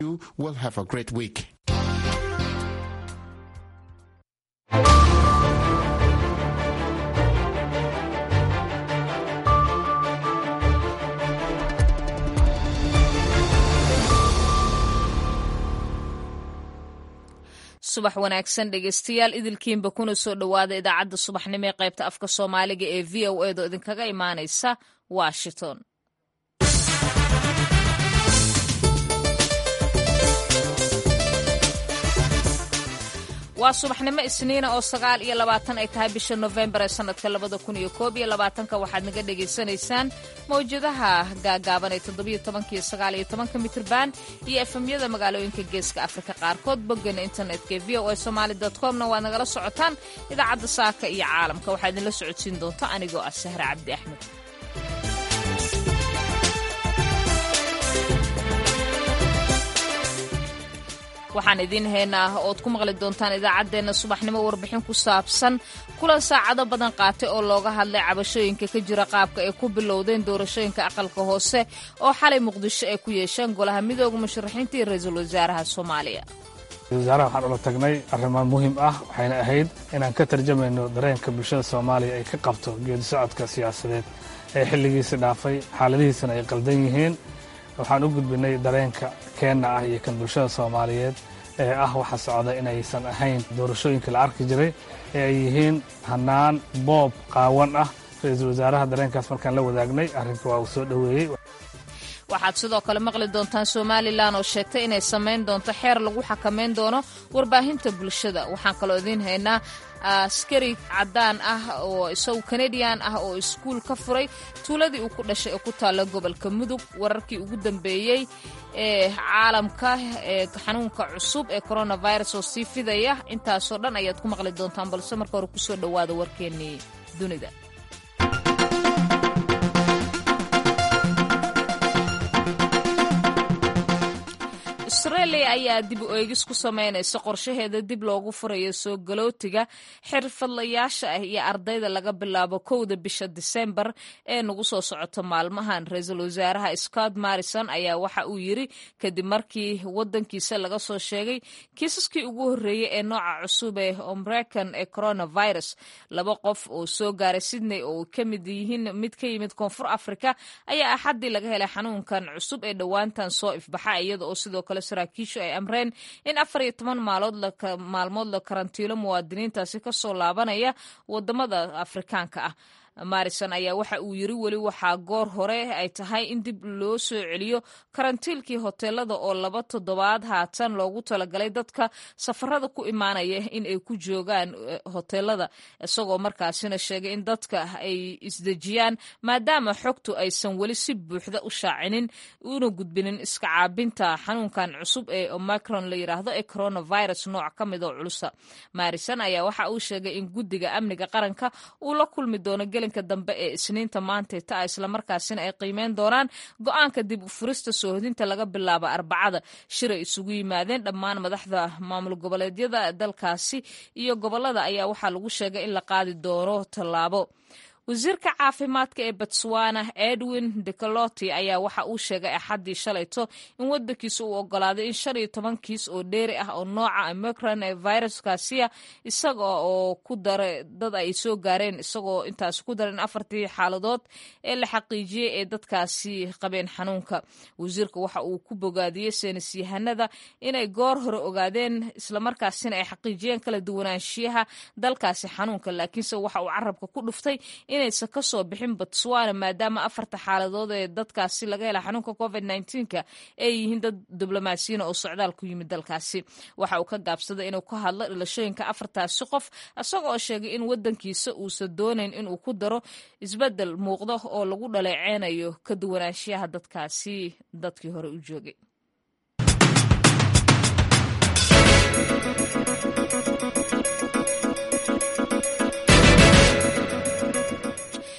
You will have a great week. subax wanaagsan dhegeystayaal idilkiinba kuna soo dhowaada idaacadda subaxnimo ee qaybta afka soomaaliga ee v o edo idinkaga imaanaysa washington waa subaxnimo isniina oo sagaal iyo labaatan ay tahay bisha nofembar ee sanadka labada kun iyo koob iyo labaatanka waxaad naga dhagaysanaysaan mawjadaha gaagaaban ee toddobiyo tobanka iyo sagaal iyo tobanka mitrban iyo efemyada magaalooyinka geeska afrika qaarkood boggana internetka ee v o a somaali comna waad nagala socotaan idaacadda saaka iyo caalamka waxaa idinla socodsiin doonta anigoo ah sahre cabdi axmed waxaan idiin haynaa ood ku maqli doontaan idaacaddeenna subaxnimo warbixin ku saabsan kulan saacado badan qaatay oo looga hadlay cabashooyinka ka jira qaabka ay ku bilowdeen doorashooyinka aqalka hoose oo xalay muqdisho ay ku yeesheen golaha midooda musharaxiinta iyo ra-iisul wasaaraha soomaaliya wasaaraha waxaan ula tagnay arrimaan muhiim ah waxayna ahayd inaan ka tarjamayno dareenka bulshada soomaaliya ay ka qabto geedi socodka siyaasadeed ee xilligiisi dhaafay xaaladihiisana ay qaldan yihiin waxaan u gudbinay dareenka keenna ah iyo kan bulshada soomaaliyeed ee ah waxa socda inaysan ahayn doorashooyinka la arki jiray ee ay yihiin hannaan boob qaawan ah ra-iisul wasaaraha dareenkaas markaan la wadaagnay arrinka waa uu soo dhoweeyey waxaad sidoo kale maqli doontaan somalilan oo sheegtay inay samayn doonto xeer lagu xakamayn doono warbaahinta bulshada waxaan kaloo idiin haynaa askari caddaan ah oo isagu kanadian ah oo iskuul ka furay tuuladii uu ku dhashay ee ku taalla gobolka mudug wararkii ugu dambeeyey ee caalamka ee xanuunka cusub ee coronavirus oo sii fidaya intaasoo dhan ayaad ku maqli doontaan balse marka hore kusoo dhowaada warkeennii dunida australia ayaa dib u eegis ku samaynaysa qorshaheeda dib loogu furayo soo galootiga xirfadlayaasha ah iyo ardayda laga bilaabo kowda bisha disembar ee nagu soo socoto maalmahan ra-iisul wasaaraha scott marrison ayaa waxa uu yiri kadib markii wadankiisa laga soo sheegay kiisaskii ugu horreeyey ee nooca cusub ee omrekan ee coronavirus laba qof oo soo gaaray sydney oo ka mid yihiin mid ka yimid koonfur africa ayaa axaddii laga helay xanuunkan cusub ee dhowaantan soo ifbaxa iyada oo sidoo kale saraakiishu ay amreen in afar iyo toban maalmood la karantiilo muwaadiniintaasi kasoo laabanaya wadamada afrikaanka ah marison ayaa waxa uu yiri weli waxaa goor hore ay tahay in dib loo soo celiyo karantiilkii hoteelada oo laba toddobaad haatan loogu talagalay dadka safarada ku imaanaya in ay ku joogaan hoteelada isagoo markaasina sheegay in dadka ay isdejiyaan maadaama xogtu aysan weli si buuxda u shaacinin una gudbinin iska caabinta xanuunkan cusub ee omicron la yiraahdo ee coronavirus nooc ka mid oo culusa marison ayaa waxa uu sheegay in guddiga amniga qaranka uu la kulmi doono gelinka dambe ee isniinta maantay ta islamarkaasina ay qiimeyn doonaan go-aanka dib u furista soohodinta laga bilaabo arbacada shir ay isugu yimaadeen dhammaan madaxda maamul goboleedyada dalkaasi iyo gobolada ayaa waxaa lagu sheegay in la qaadi doono tallaabo wasiirka caafimaadka ee botswana edwin decoloti ayaa waxa uu sheegay axaddii shalayto in wadankiisa uu ogolaaday in shan iyo toban kiis oo dheeri ah oo nooca omicron ee viruskaasiya isaga oo ku daray dad ay soo gaareen isagoo intaasi ku daray in afartii xaaladood ee la xaqiijiyey ee dadkaasi qabeen xanuunka wasiirka waxa uu ku bogaadiyey seenis yahanada inay goor hore ogaadeen islamarkaasina ay xaqiijiyeen kala duwanaanshiyaha dalkaasi xanuunka laakiinse waxa uu carabka ku dhuftay inaysan ka soo bixin botswana maadaama afarta xaaladood ee dadkaasi laga hela xanuunka covid nka ay yihiin dad diblomaasiyiina oo socdaal ku yimid dalkaasi waxa uu ka gaabsaday inuu ka hadlo dhilashooyinka afartaasi qof isaga oo sheegay in wadankiisa uusan doonayn inuu ku daro isbedel muuqdo oo lagu dhaleeceynayo ka duwanaanshiyaha dadkaasi dadkii hore u joogay subax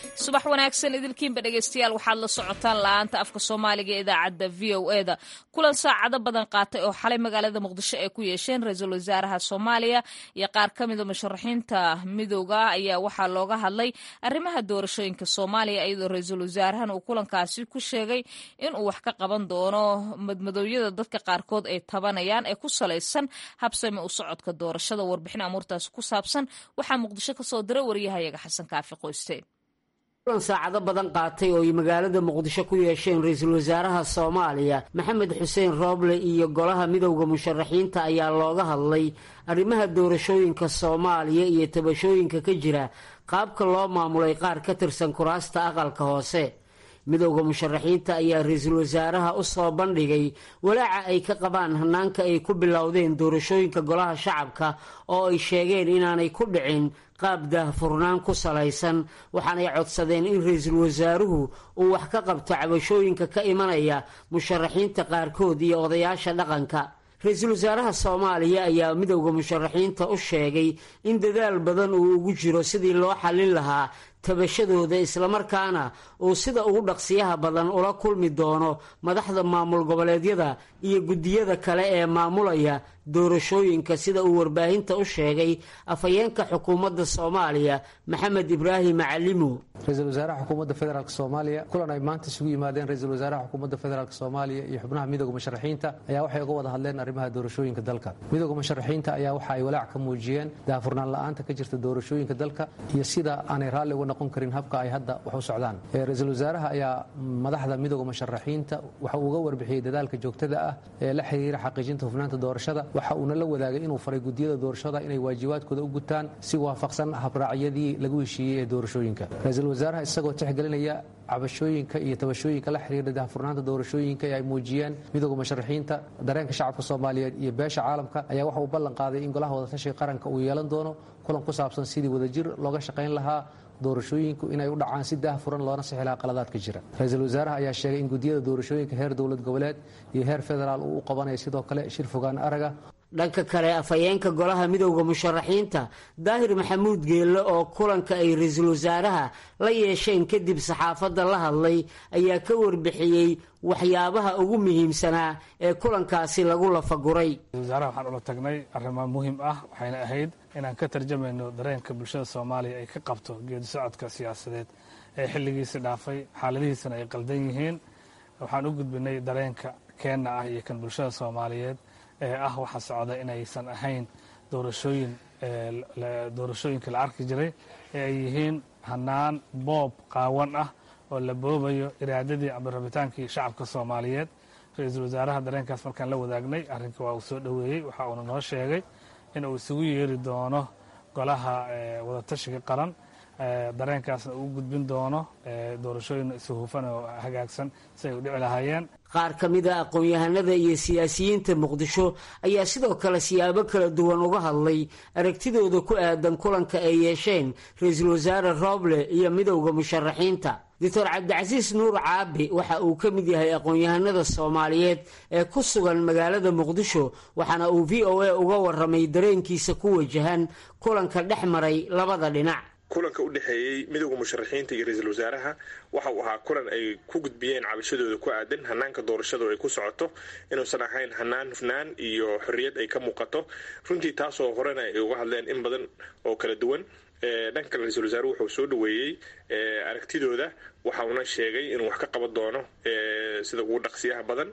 subax wanaagsan idilkiinba dhegeystayaal waxaad la socotaan la-aanta afka soomaaliga ee idaacadda v o e da kulan saacado badan qaatay oo xalay magaalada muqdisho ay ku yeesheen ra-iisul wasaaraha soomaaliya iyo qaar ka mida musharaxiinta midooda ayaa waxaa looga hadlay arrimaha doorashooyinka soomaaliya iyadoo ra-iisul wasaarahan uu kulankaasi ku sheegay inuu wax ka qaban doono madmadooyada dadka qaarkood ay tabanayaan ee ku salaysan habsami u socodka doorashada warbixin amuurtaasi ku saabsan waxaa muqdisho kasoo diray waryahayaga xasan kaafi qoyste kulan saacado badan qaatay oo ay magaalada muqdisho ku yeesheen ra-iisul wasaaraha soomaaliya maxamed xuseen rooble iyo golaha midowda musharaxiinta ayaa looga hadlay arrimaha doorashooyinka soomaaliya iyo tabashooyinka ka jira qaabka loo maamulay qaar ka tirsan kuraasta aqalka hoose midowda musharaxiinta ayaa ra-iisul wasaaraha u soo bandhigay walaaca ay ka qabaan hanaanka ay ku bilowdeen doorashooyinka golaha shacabka oo ay sheegeen inaanay ku dhicin qaab daahfurnaan ku salaysan waxaanay codsadeen in ra-iisul wasaaruhu uu wax ka qabto cabashooyinka ka imanaya musharaxiinta qaarkood iyo odayaasha dhaqanka ra-iisul wasaaraha soomaaliya ayaa midowda musharaxiinta u sheegay in dadaal badan uu ugu jiro sidii loo xallin lahaa tabashadooda islamarkaana uu sida ugu dhaqsiyaha badan ula kulmi doono madaxda maamul goboleedyada iyo guddiyada kale ee maamulaya doorashooyinka sida uu warbaahinta u sheegay afhayeenka xukuumadda soomaaliya maxamed ibraahim macalimo ra-iisul wasaaraha xukuumadda federaalk soomaaliya kulan ay maanta isugu yimaadeen ra-iisul wasaaraha xukuumadda federaalk soomaaliya iyo xubnaha midooda musharaxiinta ayaa waxay uga wada hadleen arrimaha doorashooyinka dalka midooda musharaxiinta ayaa waxa ay walaac ka muujiyeen daahfurnaan la-aanta ka jirta doorashooyinka dalka iyo sida aanay raalli uga noqon karin habka ay hadda wax u socdaan ra-iisul wasaaraha ayaa madaxda midooda musharaxiinta waxa uu uga warbixiyey dadaalka joogtada ah ee la xiriira xaqiijinta hufnaanta doorashada waxa uuna la wadaagay inuu faray gudiyada doorashada inay waajibaadkooda u gutaan si waafaqsan habraacyadii lagu heshiiyey ee doorashooyinka ra-iisul wasaaraha isagoo tixgelinaya cabashooyinka iyo tabashooyinka la xiriira daahfurnaanta doorashooyinka ee ay muujiyeen midooda musharaxiinta dareenka shacabka soomaaliyeed iyo beesha caalamka ayaa waxa uu ballan qaaday in golaha wadatashiga qaranka uu yeelan doono kulan ku saabsan sidii wadajir looga shaqayn lahaa doorashooyinku inay u dhacaan si daahfuran loona sixi lahaa qaladaadka jira ra-iisul wasaaraha ayaa sheegay in gudiyada doorashooyinka heer dowlad goboleed iyo heer federaal uu u qabanayo sidoo kale shir fogaan araga dhanka kale afhayeenka golaha midowda musharaxiinta daahir maxamuud geelle oo kulanka ay ra-iisul wasaaraha la yeesheen kadib saxaafadda la hadlay ayaa ka warbixiyey waxyaabaha ugu muhiimsanaa ee kulankaasi lagu lafaguray wasaaraha waxaan ula tagnay arrimo muhiim ah waxayna ahayd inaan ka tarjamayno dareenka bulshada soomaaliya ay ka qabto geedi socodka siyaasadeed ee xilligiisi dhaafay xaaladihiisana ay qaldan yihiin waxaan u gudbinay dareenka keenna ah iyo kan bulshada soomaaliyeed ee ah waxa socda inaysan ahayn doorashooyin doorashooyinka la arki jiray ee ay yihiin hanaan boob qaawan ah oo la boobayo iraadadii ama rabitaankii shacabka soomaaliyeed ra-iisul wasaaraha dareenkaas markaan la wadaagnay arrinka waa uu soo dhoweeyey waxa uuna noo sheegay in uu isugu yeeri doono golaha wadatashiga qaran dareenkaasna uu gudbin doono doorashooyin isuhufan oo hagaagsan si ay u dhici lahaayeen qaar ka mid a aqoon-yahanada iyo siyaasiyiinta muqdisho ayaa sidoo kale siyaabo kala duwan uga hadlay aragtidooda ku aadan kulanka ay yeesheen ra-iisul wasaare rooble iyo midowda musharaxiinta doctor cabdicasiis nuur caabi waxa uu ka mid yahay aqoon-yahanada soomaaliyeed ee ku sugan magaalada muqdisho waxaana uu v o a uga waramay dareenkiisa ku wajahan kulanka dhex maray labada dhinac kulanka u dhexeeyey midowda musharaxiinta iyo ra-iisul wasaaraha waxa uu ahaa kulan ay ku gudbiyeen cabashadooda ku aadan hanaanka doorashadu ay ku socoto inuusan ahayn hanaan hufnaan iyo xorriyad ay ka muuqato runtii taasoo horena ay uga hadleen in badan oo kala duwan dhanka kale ra-iisul wasaaruhu wuxuu soo dhoweeyey aragtidooda waxa uuna sheegay inuu wax ka qaban doono sida ugu dhaqsiyaha badan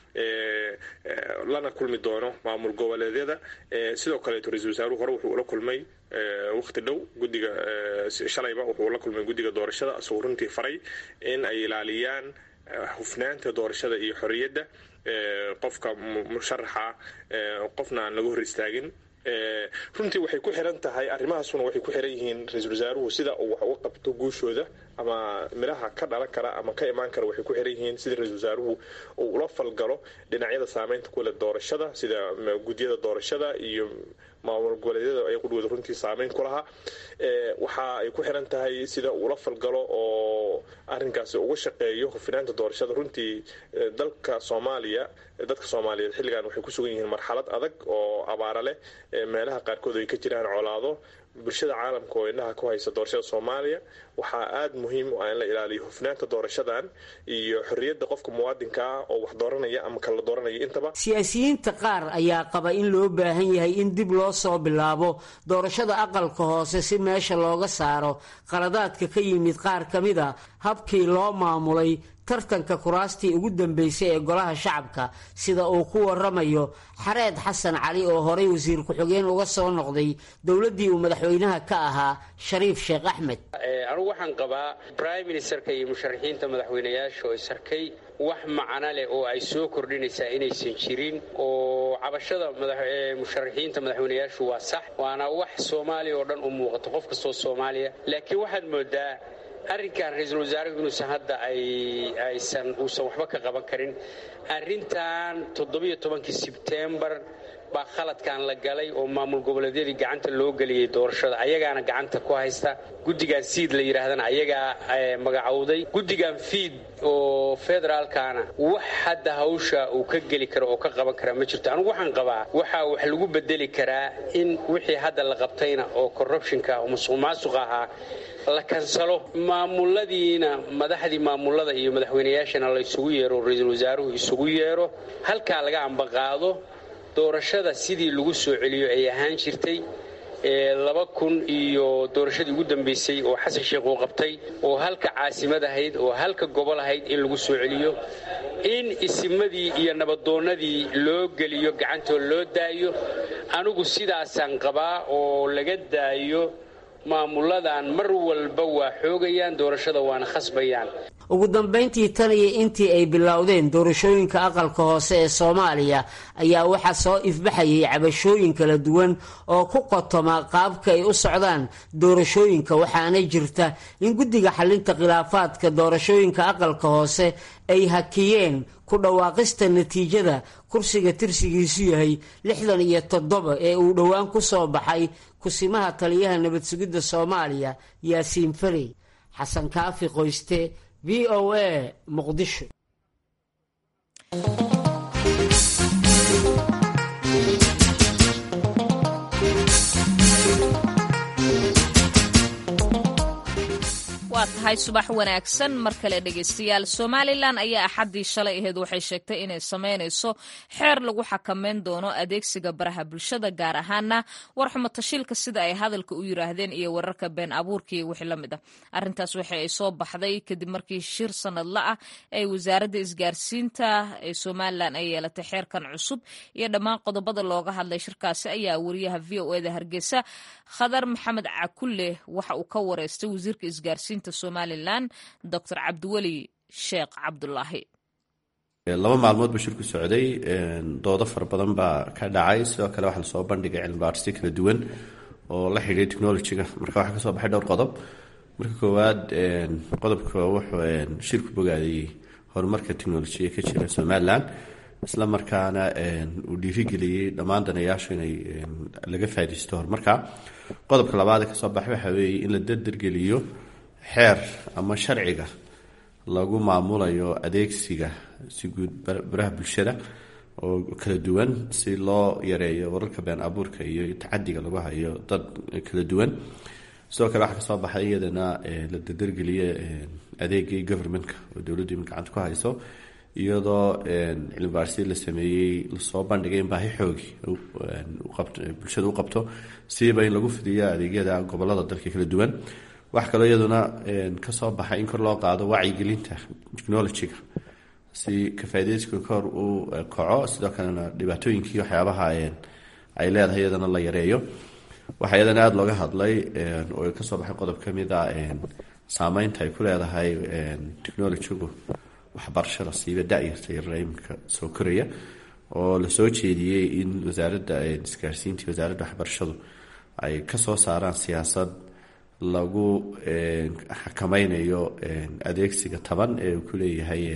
lana kulmi doono maamul goboleedyada sidoo kaleeto ra-isul wasaaruhu hore wuxuu ula kulmay waqti dhow guddiga shalayba wuxuu la kulmay guddiga doorashada isagoo runtii faray in ay ilaaliyaan hufnaanta doorashada iyo xorriyadda qofka musharaxa qofna aan laga hor istaagin runtii waxay ku xiran tahay arrimahaasuna waxay ku xiran yihiin ra-iisul wasaaruhu sida uu wax uga qabto guushooda ama midhaha ka dhalan kara ama ka imaan kara waxay ku xiran yihiin sida ra-iisul wasaaruhu uu ula falgalo dhinacyada saameynta kule doorashada sida gudyada doorashada iyo maamul goboleedyada ay qudhooda runtii saameyn ku lahaa waxa ay ku xiran tahay sida uula falgalo oo arrinkaasi uga shaqeeyo hufinaanta doorashada runtii dalka soomaaliya dadka soomaaliyeed xilligan waxay ku sugan yihiin marxalad adag oo abaara leh meelaha qaarkood ay ka jiraan colaado bulshada caalamka oo indhaha ku haysa doorashada soomaaliya waxaa aada muhiim u ah in la ilaaliyo hufnaanta doorashadan iyo xorriyadda qofka muwaadinka ah oo wax dooranaya ama kala dooranaya intaba siyaasiyiinta qaar ayaa qaba in loo baahan yahay in dib loo soo bilaabo doorashada aqalka hoose si meesha looga saaro qaladaadka ka yimid qaar ka mid a habkii loo maamulay tartanka kuraastii ugu dambeysay ee golaha shacabka sida uu ku waramayo xareed xasan cali oo horey wasiir ku-xigeen uga soo noqday dowladdii uu madaxweynaha ka ahaa shariif sheekh axmed anugu waxaan qabaa brime ministerka iyo musharaxiinta madaxweynayaasha oo isarkay wax macno leh oo ay soo kordhinaysaa inaysan jirin oo cabashada musharaxiinta madaxweynayaashu waa sax waana wax soomaaliya oo dhan u muuqato qof kastoo soomaaliya laakiin waxaad moodaa arrinkan ra-iisul wasaarahu inuusan hadda aysan uusan waxba ka qaban karin arrintan toddobiyo tobankii sebtembar baa khaladkan la galay oo maamul goboleedyadii gacanta loo geliyey doorashada ayagaana gacanta ku haysta guddigan siid la yidhaahdana ayagaa magacowday guddigan fiid oo federaalkana wax hadda hawsha uu ka geli karo oo ka qaban karaa ma jirto anugu waxaan qabaa waxaa wax lagu bedeli karaa in wixii hadda la qabtayna oo corruptionka oo musuq maasuq ahaa la kansalo maamuladiina madaxdii maamulada iyo madaxweynayaashana la isugu yeero oo ra-iisul wasaaruhu isugu yeero halkaa laga ambaqaado doorashada sidii lagu soo celiyo ay ahaan jirtay laba kun iyo doorashadii ugu dambeysay oo xasan sheekh uu qabtay oo halka caasimad ahayd oo halka gobol ahayd in lagu soo celiyo in isimadii iyo nabadoonnadii loo geliyo gacantoo loo daayo anigu sidaasaan qabaa oo laga daayo maamuladan mar walba waa xoogayaan doorashada waana khasbayaan ugu dambayntii tan iyo intii ay bilowdeen doorashooyinka aqalka hoose ee soomaaliya ayaa waxaa soo ifbaxayay cabashooyin kala duwan oo ku qotoma qaabka ay u socdaan doorashooyinka waxaana jirta in guddiga xalinta khilaafaadka doorashooyinka aqalka hoose ay hakiyeen ku dhawaaqista natiijada kursiga tirsigiisu yahay lixdan iyo toddoba ee uu dhowaan ku soo baxay kusimaha taliyaha nabad sugidda soomaaliya yaasiin farey xasan kaafi qoyste v o a muqdisho waa tahay subax wanaagsan mar kale dhegaystayaal somalilan ayaa axaddii shalay aheyd waxay sheegtay inay samaynayso xeer lagu xakameyn doono adeegsiga baraha bulshada gaar ahaana warxumo tashiilka sida ay hadalka u yiraahdeen iyo wararka been abuurka iyo wixii la mid ah arrintaas waxa ay soo baxday kadib markii shir sanadla ah ee wasaaradda isgaarsiinta ee somalilan ay yeelatay xeerkan cusub iyo dhammaan qodobada looga hadlay shirkaasi ayaa wariyaha v o eda hargeysa khadar maxamed cakulle waxa uu ka wareystay wasiirka isgaarsiinta somalilan docr cabdiweli sheekh cabdulaahi laba maalmood buu shirku socday doodo fara badan baa ka dhacay sidoo kale waxaa lasoo bandhigay cilmibaadhisyo kala duwan oo la xidhiiray technologyga marka waxaa kasoo baxay dhowr qodob marka koowaad qodobka wuxuu shirku bogaadayey horumarka technolojiya ka jira somalilan isla markaana uu dhiirigeliyey dhammaan danayaashu inay laga faa'idaysto horumarka qodobka labaad ee kasoo baxay waxaa weeye in la dardargeliyo xeer ama sharciga lagu maamulayo adeegsiga si guud baraha bulshada oo kala duwan si loo yareeyo wararka been abuurka iyo tacadiga lagu hayo dad kala duwan sidoo kale waxaa kasoo baxay iyadana la dardargeliye adeegii governmentka oo dowladdu imin gacanta ku hayso iyadoo cilmibaarsi la sameeyey lasoo bandhigay in baahi xoogi bulshada u qabto siiba in lagu fidiyo adeegyada gobolada dalka kala duwan wax kaloo iyaduna kasoo baxay in kor loo qaado wacyigelinta technologyga si kafaadeyska kor uu kaco sidoo kalena dhibaatooyinkii waxyaabaha ay leedahay iyadana la yareeyo waxaa iyadana aada looga hadlay oo kasoo baxay qodob kamid a saameynta ay ku leedahay technologygu waxbarashada siiba da-yarta yarara iminka soo koraya oo lasoo jeediyey in wasaaradda isgaarsiinta wasaaradda waxbarashadu ay kasoo saaraan siyaasad lagu xakameynayo adeegsiga taban ee uu ku leeyahay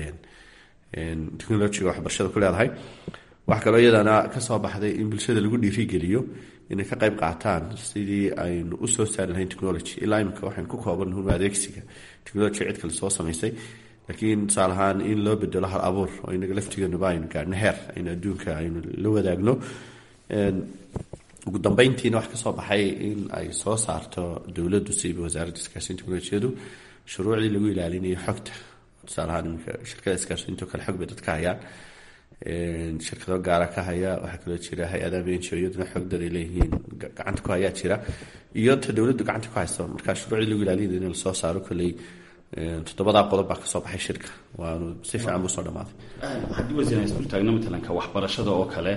technologiga waxbarashada ku leedahay waxaa kaloo iyadana kasoo baxday in bulshada lagu dhiirigeliyo inay ka qayb qaataan sidii aynu usoo saari lahayn technology ilaa imika waxaynu ku koobannuhun adeegsiga technology cid kale soo samaysay laakiin tusaale ahaan in loo bedelo hal abuur oo inaga laftigeenuba aynu gaadhno heer aynu adduunka aynu la wadaagno ugu dambeyntiina wax kasoo baxay in ay soo saarto dowladdu siiba wasaaradda iskaashinta teknolojiyadu shuruucdii lagu ilaalinayo xogta tusaale ahaan iminka shirkada iskaashinta oo kale xog bay dadka hayaan shirkado gaara ka haya waxaa kaloo jira hay-adaha benjo iyaduna xog dad ay leeyihiin gacanta ku hayaa jira iyo ta dowladdu gacanta ku hayso marka shuruucdii lagu ilaalinayo in lasoo saaro kolley toddobadaa qodob baa kasoo baxay shirka waanu si fiican buu soo dhamaaday haddii wasiir aan isdultaagno matalanka waxbarashada oo kale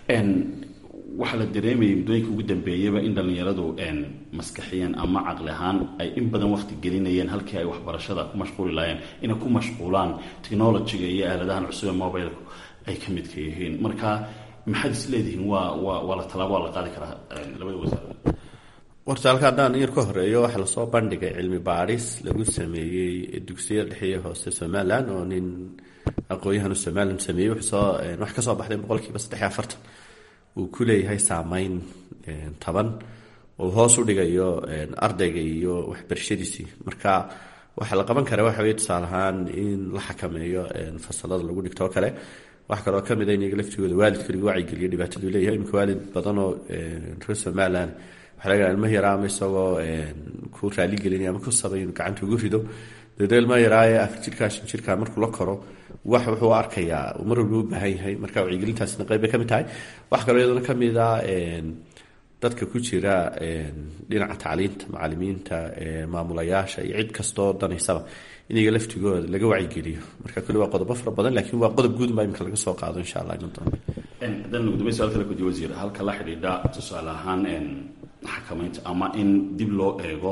waxaa la dareemayay muddooyinka ugu dambeeyaba in dhallinyaradu maskaxiyan ama caqli ahaan ay in badan waqti gelinayeen halkii ay waxbarashada ku mashquuli lahaayeen inay ku mashquulaan technologiga iyo aaladahan cusub ee mobilku ay ka midka yihiin marka maxaad is leedihiin waa waa waa la tallaabo waa la qaadi karaa labada wasaaradood horta halka haddaan yar ka horeeyo waxaa lasoo bandhigay cilmi baadhis lagu sameeyey dugsiyada dhexe hoose somalilan oo nin aqoon-yahanu somalilan sameeyey wuxuusoo wax ka soo baxday boqolkiiba saddex iyo afartan uu ku leeyahay saameyn taban oo hoos u dhigayo ardayga iyo waxbarashadiisii marka waxaa la qaban karaa waxa weye tusaale ahaan in la xakameeyo fasalada lagu dhigto oo kale wax kaloo kamid a in iyaga laftigooda waalidka lagu wacyigeliyo dhibaataduu leeyahay imika waalid badan oo reer somalilan waxaa laga ilma yaraa ama isagoo ku raaligelinaya ama ku sabay inuu gacanta ugu rido dee ilma yaraaye afar jirkaa shan jirkaa markuu la koro wax wuxuu arkayaa uu mar walba u baahan yahay marka wacyigelintaasina qayb bay ka mid tahay wax kaloo iyadana ka mid a dadka ku jira dhinaca tacliinta macalimiinta maamulayaasha iyo cid kastoo danaysaba in iyaga laftigooda laga wacyigeliyo marka kulli waa qodobo fara badan laakiin waa qodob guud baa imika laga soo qaado insha allah ino dambe haddaan ugu dambeyn su-aal kale kudiyo wasiir halka la xidhiidha tusaale ahaan xakamaynta ama in dib loo eego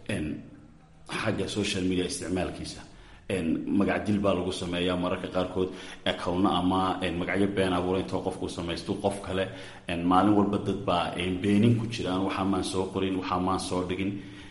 xagga social media isticmaalkiisa magac dil baa lagu sameeyaa mararka qaarkood acowno ama magacyo been abuura intoo qofku samaysto qof kale maalin walba dad baa beenin ku jiraan waxaa maan soo qorin waxaa maan soo dhigin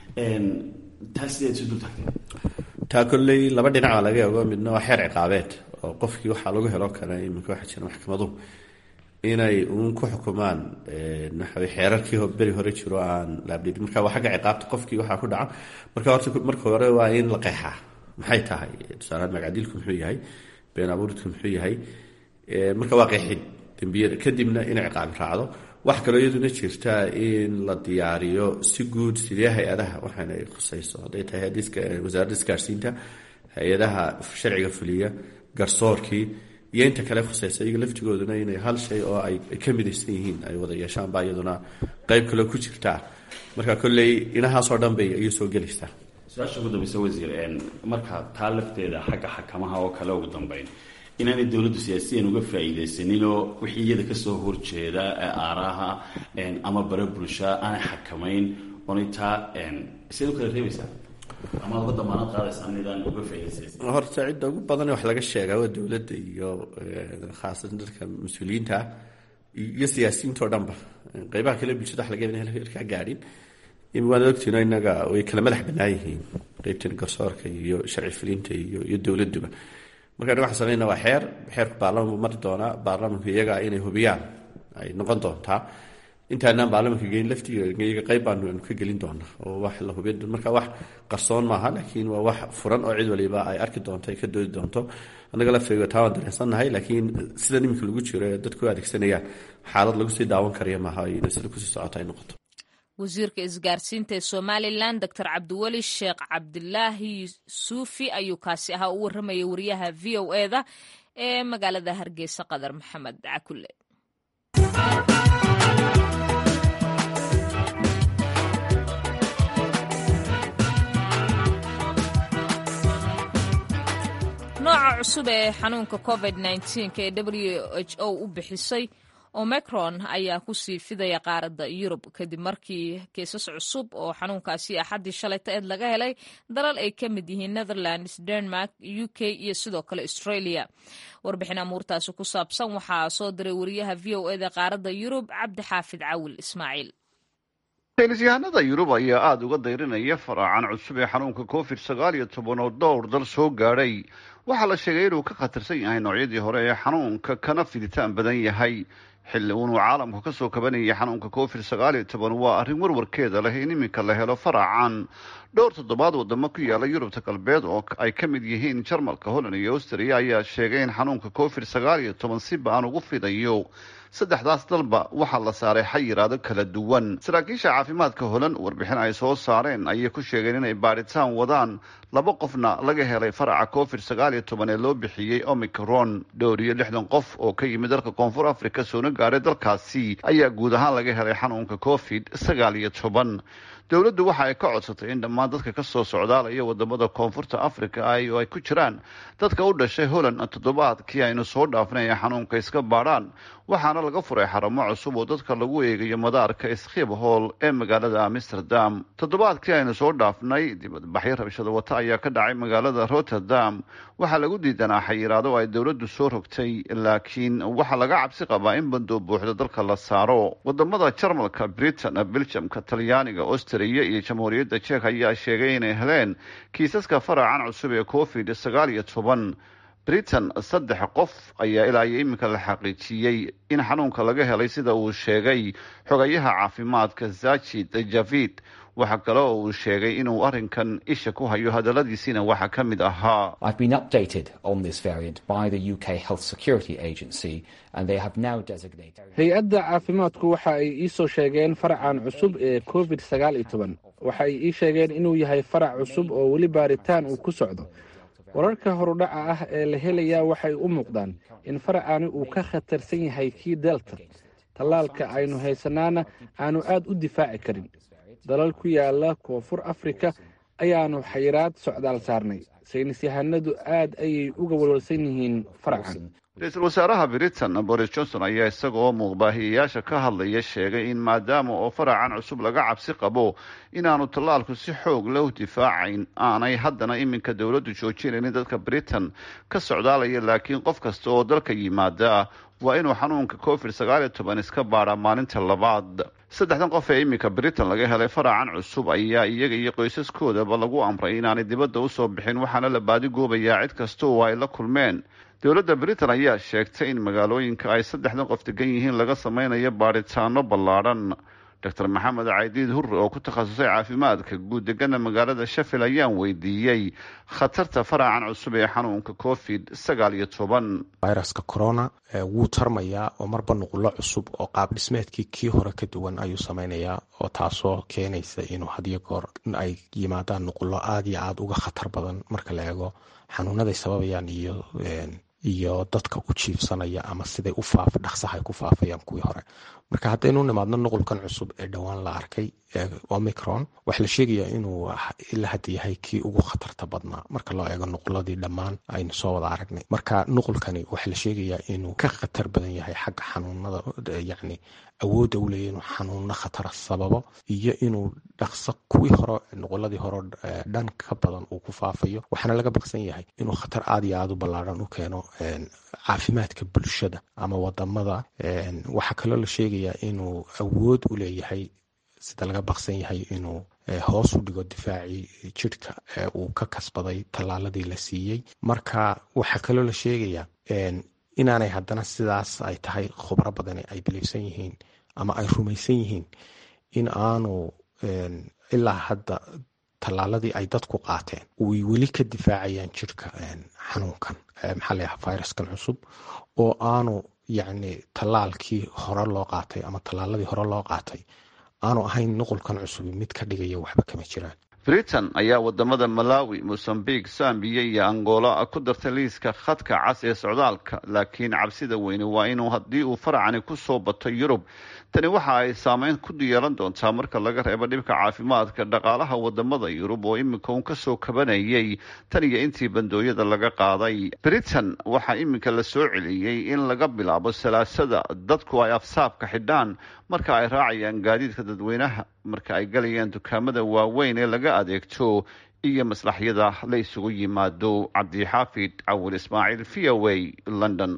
taa sideed isu dul tagtay taa kolley laba dhinac baa laga eego midna waa xeer ciqaabeed oo qofkii waxaa lagu helo kara iminka waxaa jira maxkamaduhu inay uun ku xukumaan waxawey xeerarkii beri hore jiro aan laabdhidin marka waa xagga ciqaabta qofkii waxaa ku dhaca marka horta marka hore waa in la qeexaa maxay tahay tusaalehaan magacdilku muxuu yahay been abuuridku muxuu yahay marka waa qeexid dembiyada kadibna inay ciqaabi raacdo wax kaloo iyaduna jirta in la diyaariyo si guud sidee hay-adaha waxaana ay khusayso hadday tahay wasaaradda isgaarsiinta hay-adaha sharciga fuliya garsoorkii iyo inta kale khusaysa iyaga laftigooduna inay hal shay oo ay ka midaysan yihiin ay wada yeeshaan baa iyaduna qeyb kaloo ku jirtaa marka kolley inahaasoo dhan bay ayuu soo gelaysaa su-aasha ugu dambeysa wasiir marka taa lafteeda xagga xakamaha oo kale ugu dambeyn inaanay dowladdu siyaasiyan uga faa'iidaysaninoo wixii iyada kasoo horjeeda aaraha ama bare bulsha aanay xakamayn oonay taa siad u kala reebaysaa ama uga damaanad qaadaysaa nidaan uga faa'iidaysan horta cidda ugu badan wax laga sheegaa waa dowladda iyo khaasatan dadka mas-uuliyiinta ah iyo siyaasiyiinta oo dhanba qeybaha kale bulshada wax laga yaaba in kaa gaadhin waad ogtiino inaga way kala madax banaan yihiin qeybtan garsoorka iyo sharci fulinta iyo iyo dowladuba marka waxaan sameynaa waa xeer xeerku baarlamanku mari doonaa baarlamanku iyaga inay hubiyaan ay noqon doontaa intaanaan baarlamanka geyn laftiiyaga qeyb baanu ka gelin doonaa oo wax la hubin marka wax qarsoon maaha laakiin waa wax furan oo cid waliba ay arki doonto ay ka doodi doonto annaga lafteega taa waan dareensannahay laakiin sida iminka lagu jiro ee dadku adeegsanayaan xaalad lagu sii daawan karaya maaha ina sida kusii socota ay noqoto wasiirka isgaarsiinta ee somalilan doctor cabdiweli sheekh cabdilaahi suufi ayuu kaasi ahaa u warramayay wariyaha v o eda ee magaalada hargeysa qadar maxamed cakule nooca cusub ee xanuunka covid ee w h o u bixisay omicron ayaa kusii fidaya qaaradda yurub kadib markii kiisas cusub oo xanuunkaasi axaddii shalayta eed laga helay dalal ay ka mid yihiin netherlands denmark u k iyo sidoo kale australia warbixin amuurtaasi ku saabsan waxaa soo diray wariyaha v o eda qaaradda yurub cabdi xaafid cawil ismaaciil saynisyahanada yurub ayaa aada uga dayrinaya faraacan cusub ee xanuunka covid sagaal iyo toban oo dhowr dal soo gaadhay waxaa la sheegay inuu ka khatarsan yahay noocyadii hore ee xanuunka kana fiditaan badan yahay xilli uunuu caalamku ka soo kabanayay xanuunka covid sagaal iyo toban waa arrin warwarkeeda leh in iminka la helo faracan dhowr toddobaad wadamo ku yaala yurubta galbeed oo ay ka mid yihiin jarmalka holland iyo austria ayaa sheegay in xanuunka covid sagaal iyo toban si ba-an ugu fidayo saddexdaas dalba waxaa la saaray xayiraado kala duwan saraakiisha caafimaadka holan warbixin ay soo saareen ayay ku sheegeen inay baadhitaan wadaan laba qofna laga helay faraca covid sagaal iyo toban ee loo bixiyey omicron dhowr iyo lixdan qof oo ka yimid dalka koonfur africa soona gaaray dalkaasi ayaa guud ahaan laga helay xanuunka covid sagaal iyo toban dowladdu waxa ay ka codsatay in dhammaan dadka ka soo socdaalaya wadamada koonfurta africa ay oo ay ku jiraan dadka u dhashay holland toddobaadkii aynu soo dhaafnay ay xanuunka iska baadhaan waxaana laga furay xaramo cusub oo dadka lagu eegayo madaarka skhipholl ee magaalada amsterdam toddobaadkii aynu soo dhaafnay dibadbaxyo rabshada wata ayaa ka dhacay magaalada rotterdam waxaa lagu diidanaa xayiraado ay dowladdu soo rogtay laakiin waxaa laga cabsi qabaa in bandoo buuxda dalka la saaro wadamada jarmalka britain belgiumka talyaaniga austria iyo jamhuuriyadda jek ayaa sheegay inay heleen kiisaska faracan cusub ee covid sagaal iyo toban britain saddex qof ayaa ilaa iyo iminka la xaqiijiyey in xanuunka laga helay sida uu sheegay xogayaha caafimaadka zachid javid waxaa kale oo uu sheegay inuu arrinkan isha ku hayo hadaladiisiina waxaa ka mid ahaa hay-adda caafimaadku waxa ay iisoo sheegeen faracan cusub ee covid sagaal iyo toban waxa ay ii sheegeen inuu yahay farac cusub oo weli baaritaan uu ku socdo wararka horudhaca ah ee la helayaa waxay u muuqdaan in faracani uu ka khatarsan yahay kii delta tallaalka aynu haysanaana aanu aad u difaaci karin dalal ku yaala koonfur afrika ayaanu xayiraad socdaal saarnay saynis yahanadu aad ayay uga walwalsan yihiin faracan ra-iisul wasaaraha britain boris johnson ayaa isaga oo muuqbaahiyayaasha ka hadlaya sheegay in maadaama oo faracan cusub laga cabsi qabo inaanu tallaalku si xoog leh u difaacayn aanay haddana iminka dowladdu joojinaynin dadka britain ka socdaalaya laakiin qof kasta oo dalka yimaada waa inuu xanuunka covid sagaal iyo toban iska baadhaa maalinta labaad saddexdan qof ee iminka britain laga helay faracan cusub ayaa iyaga iyo qoysaskoodaba lagu amray inaanay dibadda usoo bixin waxaana la baadigoobayaa cid kasta oo ay la kulmeen dowladda britain ayaa sheegtay in magaalooyinka ay saddexdan qof degan yihiin laga sameynayo baadhitaano ballaadhan doctor maxamed caydiid hurre oo ku takhasusay caafimaadka guud degana magaalada sheffield ayaan weydiiyey khatarta faracan cusub ee xanuunka covid sagaal iyo toban viruska corona wuu tarmayaa oo marba nuqulo cusub oo qaab dhismeedkii kii hore ka duwan ayuu sameynayaa oo taasoo keenaysa inuu hadiyo goor ay yimaadaan nuqulo aada iyo aada uga khatar badan marka la eego xanuunaday sababayaan iyo iyo dadka u jiifsanaya ama siday u faaf dhaqsaha ay ku faafayaan kuwii hore marka haddaynu nimaadno nuqulkan cusub ee dhowaan la arkay omicron waxaa la sheegayaa inuu ilaa hadda yahay kii ugu khatarta badnaa marka loo eego nuquladii dhammaan aynu soo wada aragnay marka nuqulkani waxaa la sheegayaa inuu ka khatar badan yahay xagga xanuunada yacni awoodda u leeya inuu xanuuno khatara sababo iyo inuu dhaqso kuwii hore nuquladii hore dhan ka badan uu ku faafayo waxaana laga baqsan yahay inuu khatar aada iyo aada u ballaadhan u keeno caafimaadka bulshada ama wadamada waxaa kaloo la sheegayaa inuu awood u leeyahay sida laga baqsan yahay inuu hoos u dhigo difaacii jidhka uu ka kasbaday tallaaladii la siiyey marka waxaa kaloo la sheegayaa inaanay haddana sidaas ay tahay khubro badani ay biliibsan yihiin ama ay rumaysan yihiin in aanu ilaa hadda tallaaladii ay dadku qaateen way weli ka difaacayaan jidhka xanuunkan maxaa la yaha viruskan cusub oo aanu yacni tallaalkii hore loo qaatay ama tallaaladii hore loo qaatay aanu ahayn nuqulkan cusubi mid ka dhigaya waxba kama jiraan britain ayaa wadamada malawi mosambique sambiya iyo angola ku dartay liiska khadka cas ee socdaalka laakiin cabsida weyne waa inuu haddii uu faracani kusoo bato yurub tani waxa ay saameyn ku yeelan doontaa marka laga reebo dhibka caafimaadka dhaqaalaha wadamada yurub oo iminka uun kasoo kabanayay tan iyo intii bandooyada laga qaaday britain waxaa iminka la soo celiyey in laga bilaabo salaasada dadku ay afsaabka xidhaan marka ay raacayaan gaadiidka dadweynaha marka ay galayaan dukaamada waaweyn ee laga adeegto iyo maslaxyada la isugu yimaado cabdixaafid cawil ismaaciil v o a london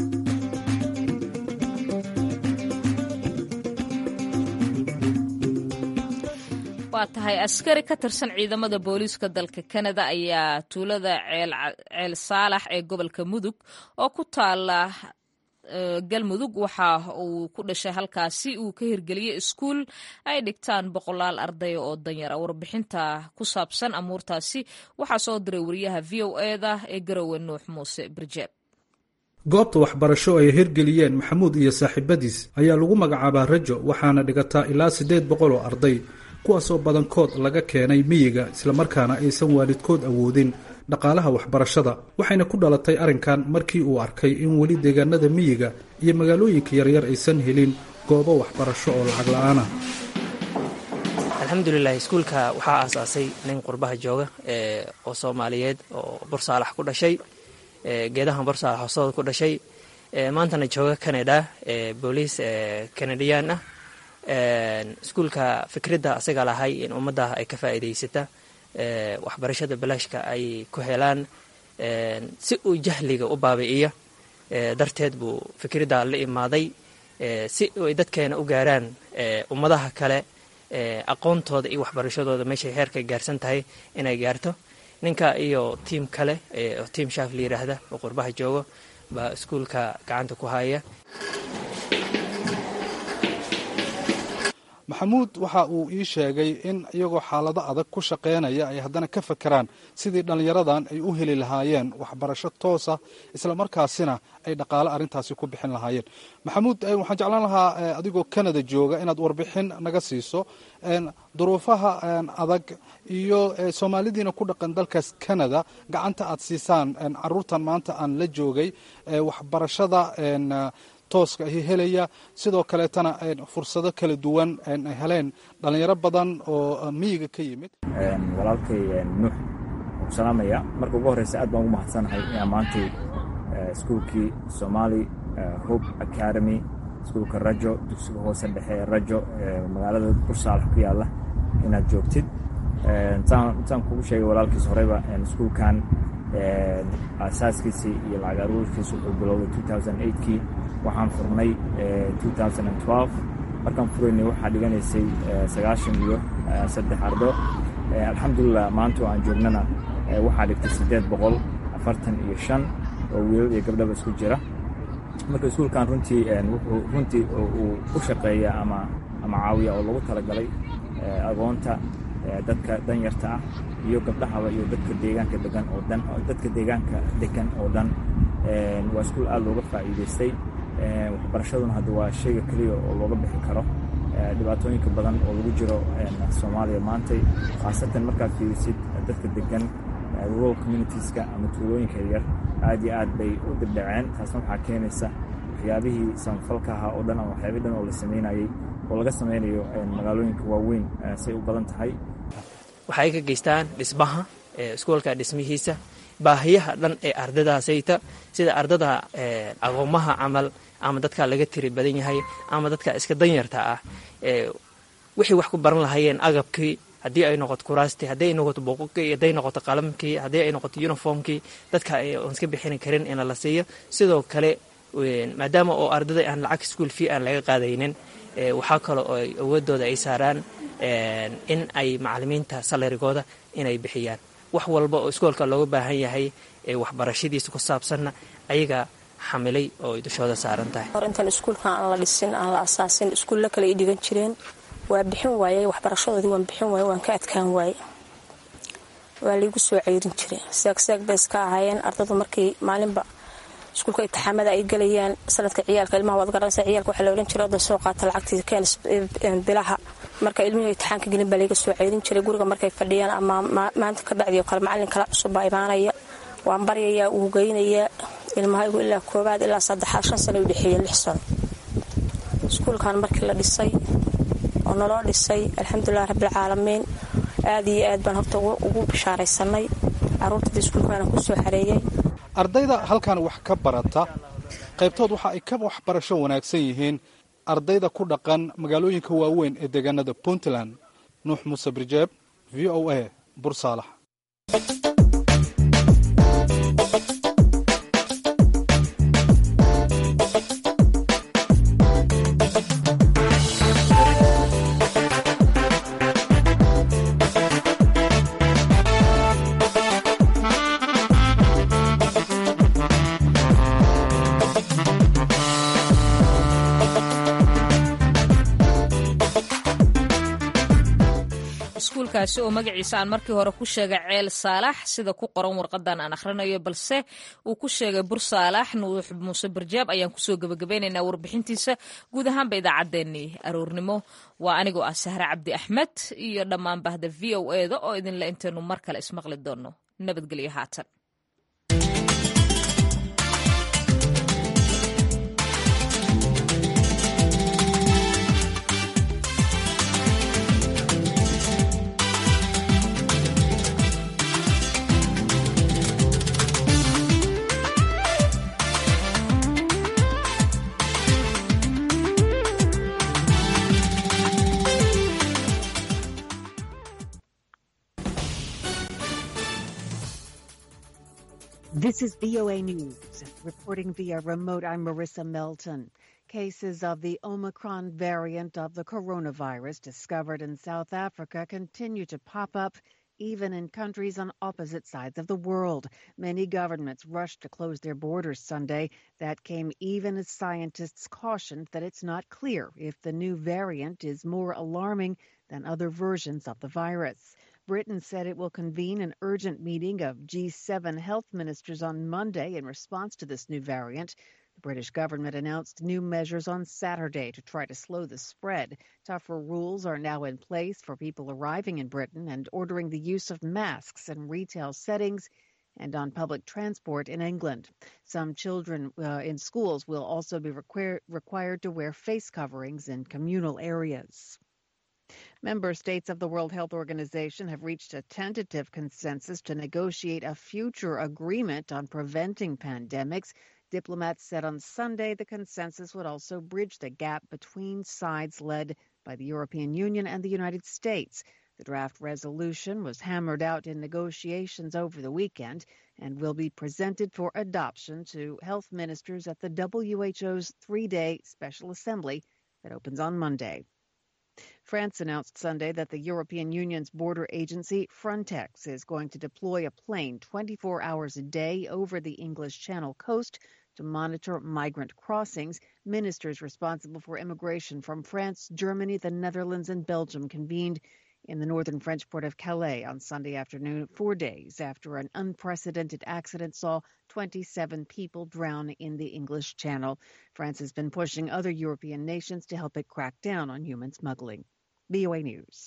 waa tahay askari ka tirsan ciidamada booliiska dalka kanada ayaa tuulada ceel saalax ee gobolka mudug oo ku taala galmudug waxa uu ku dhashay halkaasi uu ka hirgeliyey iskuul ay dhigtaan boqolaal ardaya oo danyara warbixinta ku saabsan amuurtaasi waxaa soo diray wariyaha v o eda ee garowe nuux muuse birjeeb goobta waxbarasho ay hirgeliyeen maxamuud iyo saaxiibadiis ayaa lagu magacaabaa rajo waxaana dhigataa ilaa siddeed boqol oo arday kuwaasoo badankood laga keenay miyiga islamarkaana aysan waalidkood awoodin dhaqaalaha waxbarashada waxayna ku dhalatay arrinkan markii uu arkay in weli deegaanada miyiga iyo magaalooyinka yaryar aysan helin goobo waxbarasho oo lacag la-aanah alxamdulilah iskuulka waxaa aasaasay nin qurbaha jooga oo soomaaliyeed oo bursaalax ku dhashay geedahan bursaalax hoosooda ku dhashay maantana jooga canada booliis canadiyan ah iskuulka fikradda asaga lahay in ummadda ay ka faa'iidaysata waxbarashada balaashka ay ku helaan si uu jahliga u baabi'iyo darteed buu fikradda la imaaday si ay dadkeena u gaaraan ummadaha kale aqoontooda iyo waxbarashadooda meeshay heerka gaarsan tahay inay gaarto ninka iyo tiim kale oo tiim shaaf la yidhaahda oo qurbaha joogo baa iskuulka gacanta ku haya maxamuud waxa uu ii sheegay in iyagoo xaalado adag ku shaqaynaya ay haddana ka fakeraan sidii dhallinyaradan ay u heli lahaayeen waxbarasho toosa islamarkaasina ay dhaqaale arrintaasi ku bixin lahaayeen maxamuud waxaan jeclaan lahaa adigoo canada jooga inaad warbixin naga siiso duruufaha adag iyo soomaalidiina ku dhaqan dalkaas canada gacanta aad siisaan caruurtan maanta aan la joogay waxbarashada tooska ahi helaya sidoo kaleetana fursado kala duwan ay heleen dhalinyaro badan oo miyiga ka yimid walaalkay nuux ku salaamaya marka ugu horreysa aad baan ugu mahadsanahay inaan maantay iskuulkii somali hope academy iskuulka rajo dugsiga hoose dhexe rajo magaalada bursaalax ku yaalla inaad joogtid intaan kugu sheegay walaalkiis horeyba iskuulkan asaaskiisii iyo lacag aruurkiisa wuxuu bilowday kii waxaan furnay markaan furaynay waxaa dhiganaysay sagaashan iyo saddex ardo alxamdulilah maanta oo aan joognana waxaa dhigtay siddeed boqol afartan iyo shan oo wiilal iyo gabdhaba isku jira marka iskuulkan runtii wuxuu runtii uu u shaqeeya ama ama caawiya oo lagu talagalay agoonta dadka danyarta ah iyo gabdhahaba iyo dadka deegaanka degan oo dhan dadka deegaanka degan oo dhan waa iskuul aad looga faa'iidaystay waxbarashaduna hadda waa shayga keliya oo looga bixi karo dhibaatooyinka badan oo lagu jiro soomaaliya maantay khaasatan markaad fiirisid dadka degan rural communitieska ama tuulooyinka yaryar aad iyo aad bay u dibdhaceen taasna waxaa keenaysa waxyaabihii samafalka ahaa oo dhan ama waxyaabih dhan oo la samaynayey oo laga samaynayo magaalooyinka waaweyn say u badan tahay waxay ka geystaan dhismaha iskuolka dhismihiisa baahiyaha dhan ee ardadaasayta sida ardada aqoomaha camal ama dadka laga tiri badan yahay ama dadka iska danyarta ah wixii wax ku baran lahaayeen agabkii haddii ay noqoto kuraastii haddii ay noqoto buuqukii hadday noqoto qalamkii haddii ay noqoto uniformkii dadka aan iska bixini karin in la siiyo sidoo kale maadaama oo ardada aan lacag school fee aan laga qaadaynin waxaa kale oo awoodooda ay saaraan in ay macalimiinta salarigooda inay bixiyaan wax walba oo iskoolka looga baahan yahay ee waxbarashadiisa ku saabsanna ayaga xamilay oo ay dushooda saaran tahay hor intaan iskuulkan aan la dhisin aan la asaasin iskuulla kale ay dhigan jireen waa bixin waayey waxbarashadoodii waan bixin waaye waan ka adkaan waaye waa laigu soo ceyrin jiray seegseeg bay iska ahaayeen ardadu markii maalinba iskuulka intixaamada ay gelayaan sanadka ciyaalka ilmaha waad garanaysa ciyaalka waxaa la odhan jiray oday soo qaata lacagtii keen bilaha marka ilmihii intixaanka gelin baa laiga soo ceyrin jiray guriga markay fadhiyaan ama maanta ka bacdi oo kale macallin kala cusub baa imaanaya waan baryayaa uu geynayaa ilmahaygu ilaa koobaad ilaa saddexaad shan sano u dhexeeyeen lix sano iskuulkan markii la dhisay oo naloo dhisay alxamdulilah rabbilcaalamiin aad iyo aad baan horta ugu bishaaraysanay caruurtada iskuulkaana ku soo xareeyey ardayda halkan wax ka barata qaybtood waxa ay ka waxbarasho wanaagsan yihiin ardayda ku dhaqan magaalooyinka waaweyn ee deegaanada puntland nuux muuse birjeeb v o a bursaalax iskuulkaasi oo magaciisa aan markii hore ku sheegay ceel saalax sida ku qoran warqadan aan akhrinayo balse uu ku sheegay bur saalax nuux muuse barjaab ayaan kusoo gebagabeynaynaa warbixintiisa guud ahaanba idaacaddeenii aroornimo waa anigoo ah sahre cabdi axmed iyo dhammaan bahda v o eda oo idinle intaynu mar kale ismaqli doonno nabadgelyo haatan This is VOA News. Reporting via remote, I'm Marissa Melton. Cases of the Omicron variant of the coronavirus discovered in South Africa continue to pop up even in countries on opposite sides of the world. Many governments rushed to close their borders Sunday. That came even as scientists cautioned that it's not clear if the new variant is more alarming than other versions of the virus. Britain said it will convene an urgent meeting of G7 health ministers on Monday in response to this new variant. The British government announced new measures on Saturday to try to slow the spread. Tougher rules are now in place for people arriving in Britain and ordering the use of masks in retail settings and on public transport in England. Some children uh, in schools will also be requir- required to wear face coverings in communal areas. Member states of the World Health Organization have reached a tentative consensus to negotiate a future agreement on preventing pandemics. Diplomats said on Sunday the consensus would also bridge the gap between sides led by the European Union and the United States. The draft resolution was hammered out in negotiations over the weekend and will be presented for adoption to health ministers at the WHO's three day special assembly that opens on Monday. France announced Sunday that the European Union's border agency, Frontex, is going to deploy a plane 24 hours a day over the English Channel coast to monitor migrant crossings. Ministers responsible for immigration from France, Germany, the Netherlands, and Belgium convened in the northern French port of Calais on Sunday afternoon, four days after an unprecedented accident saw 27 people drown in the English Channel. France has been pushing other European nations to help it crack down on human smuggling. VOA News.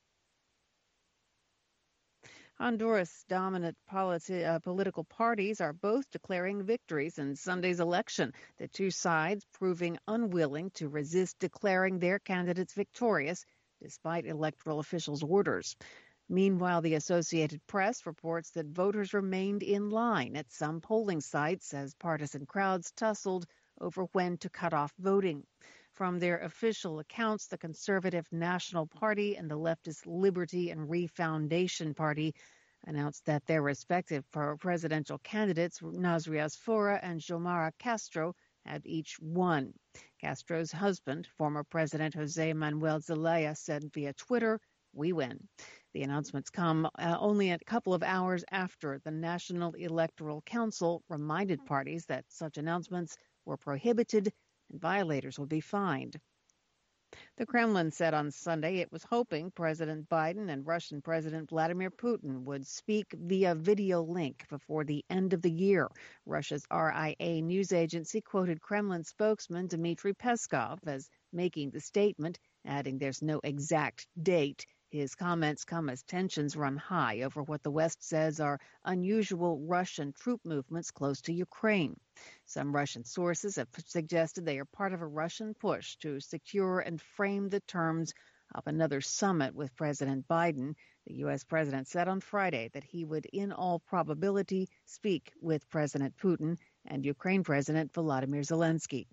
Honduras dominant politi- uh, political parties are both declaring victories in Sunday's election, the two sides proving unwilling to resist declaring their candidates victorious despite electoral officials' orders. Meanwhile, the Associated Press reports that voters remained in line at some polling sites as partisan crowds tussled over when to cut off voting. From their official accounts, the Conservative National Party and the leftist Liberty and Refoundation Party announced that their respective presidential candidates, Nasrias Fora and Jomara Castro, had each won. Castro's husband, former President Jose Manuel Zelaya, said via Twitter, We win. The announcements come uh, only a couple of hours after the National Electoral Council reminded parties that such announcements were prohibited and violators would be fined. The Kremlin said on Sunday it was hoping President Biden and Russian President Vladimir Putin would speak via video link before the end of the year. Russia's RIA news agency quoted Kremlin spokesman Dmitry Peskov as making the statement, adding there's no exact date. His comments come as tensions run high over what the West says are unusual Russian troop movements close to Ukraine. Some Russian sources have suggested they are part of a Russian push to secure and frame the terms of another summit with President Biden. The U.S. president said on Friday that he would, in all probability, speak with President Putin and Ukraine President Volodymyr Zelensky.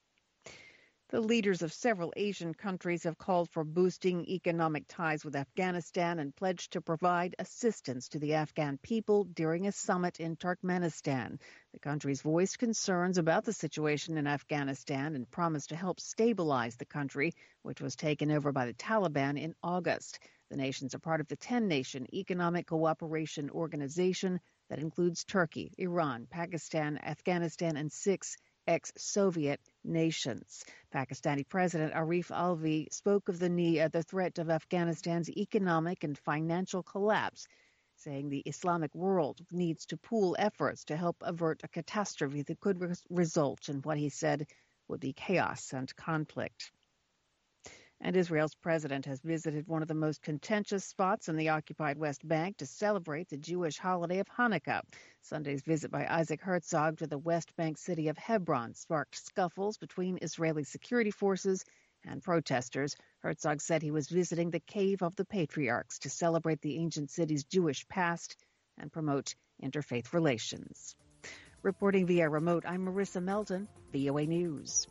The leaders of several Asian countries have called for boosting economic ties with Afghanistan and pledged to provide assistance to the Afghan people during a summit in Turkmenistan. The countries voiced concerns about the situation in Afghanistan and promised to help stabilize the country, which was taken over by the Taliban in August. The nations are part of the 10 nation Economic Cooperation Organization that includes Turkey, Iran, Pakistan, Afghanistan, and six ex Soviet nations. Pakistani President Arif Alvi spoke of the, need, uh, the threat of Afghanistan's economic and financial collapse, saying the Islamic world needs to pool efforts to help avert a catastrophe that could res- result in what he said would be chaos and conflict. And Israel's president has visited one of the most contentious spots in the occupied West Bank to celebrate the Jewish holiday of Hanukkah. Sunday's visit by Isaac Herzog to the West Bank city of Hebron sparked scuffles between Israeli security forces and protesters. Herzog said he was visiting the Cave of the Patriarchs to celebrate the ancient city's Jewish past and promote interfaith relations. Reporting via remote, I'm Marissa Melton, VOA News.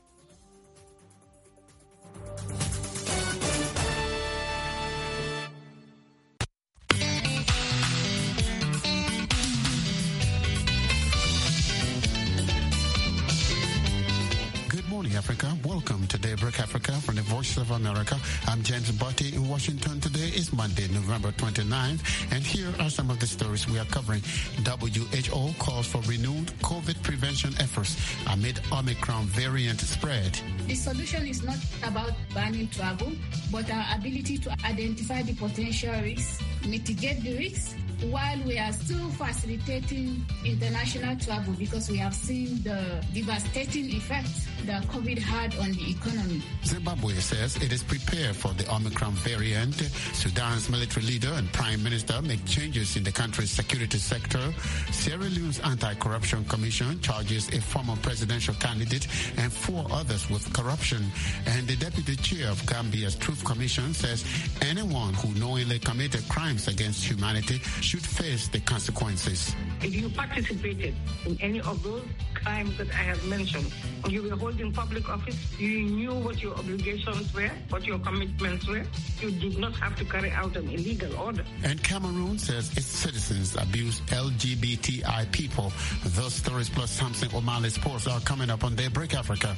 Africa. Welcome to Daybreak Africa from the Voice of America. I'm James Butty in Washington. Today is Monday, November 29th, and here are some of the stories we are covering. WHO calls for renewed COVID prevention efforts amid Omicron variant spread. The solution is not about banning travel, but our ability to identify the potential risks, mitigate the risks, while we are still facilitating international travel because we have seen the devastating effect that COVID had on the economy. Zimbabwe says it is prepared for the Omicron variant. Sudan's military leader and prime minister make changes in the country's security sector. Sierra Leone's anti-corruption commission charges a former presidential candidate and four others with corruption. And the deputy chair of Gambia's Truth Commission says anyone who knowingly committed crimes against humanity should face the consequences. If you participated in any of those crimes that I have mentioned, you were holding public office, you knew what your obligations were, what your commitments were, you did not have to carry out an illegal order. And Cameroon says its citizens abuse LGBTI people. Those stories plus something O'Malley Sports are coming up on Daybreak Africa.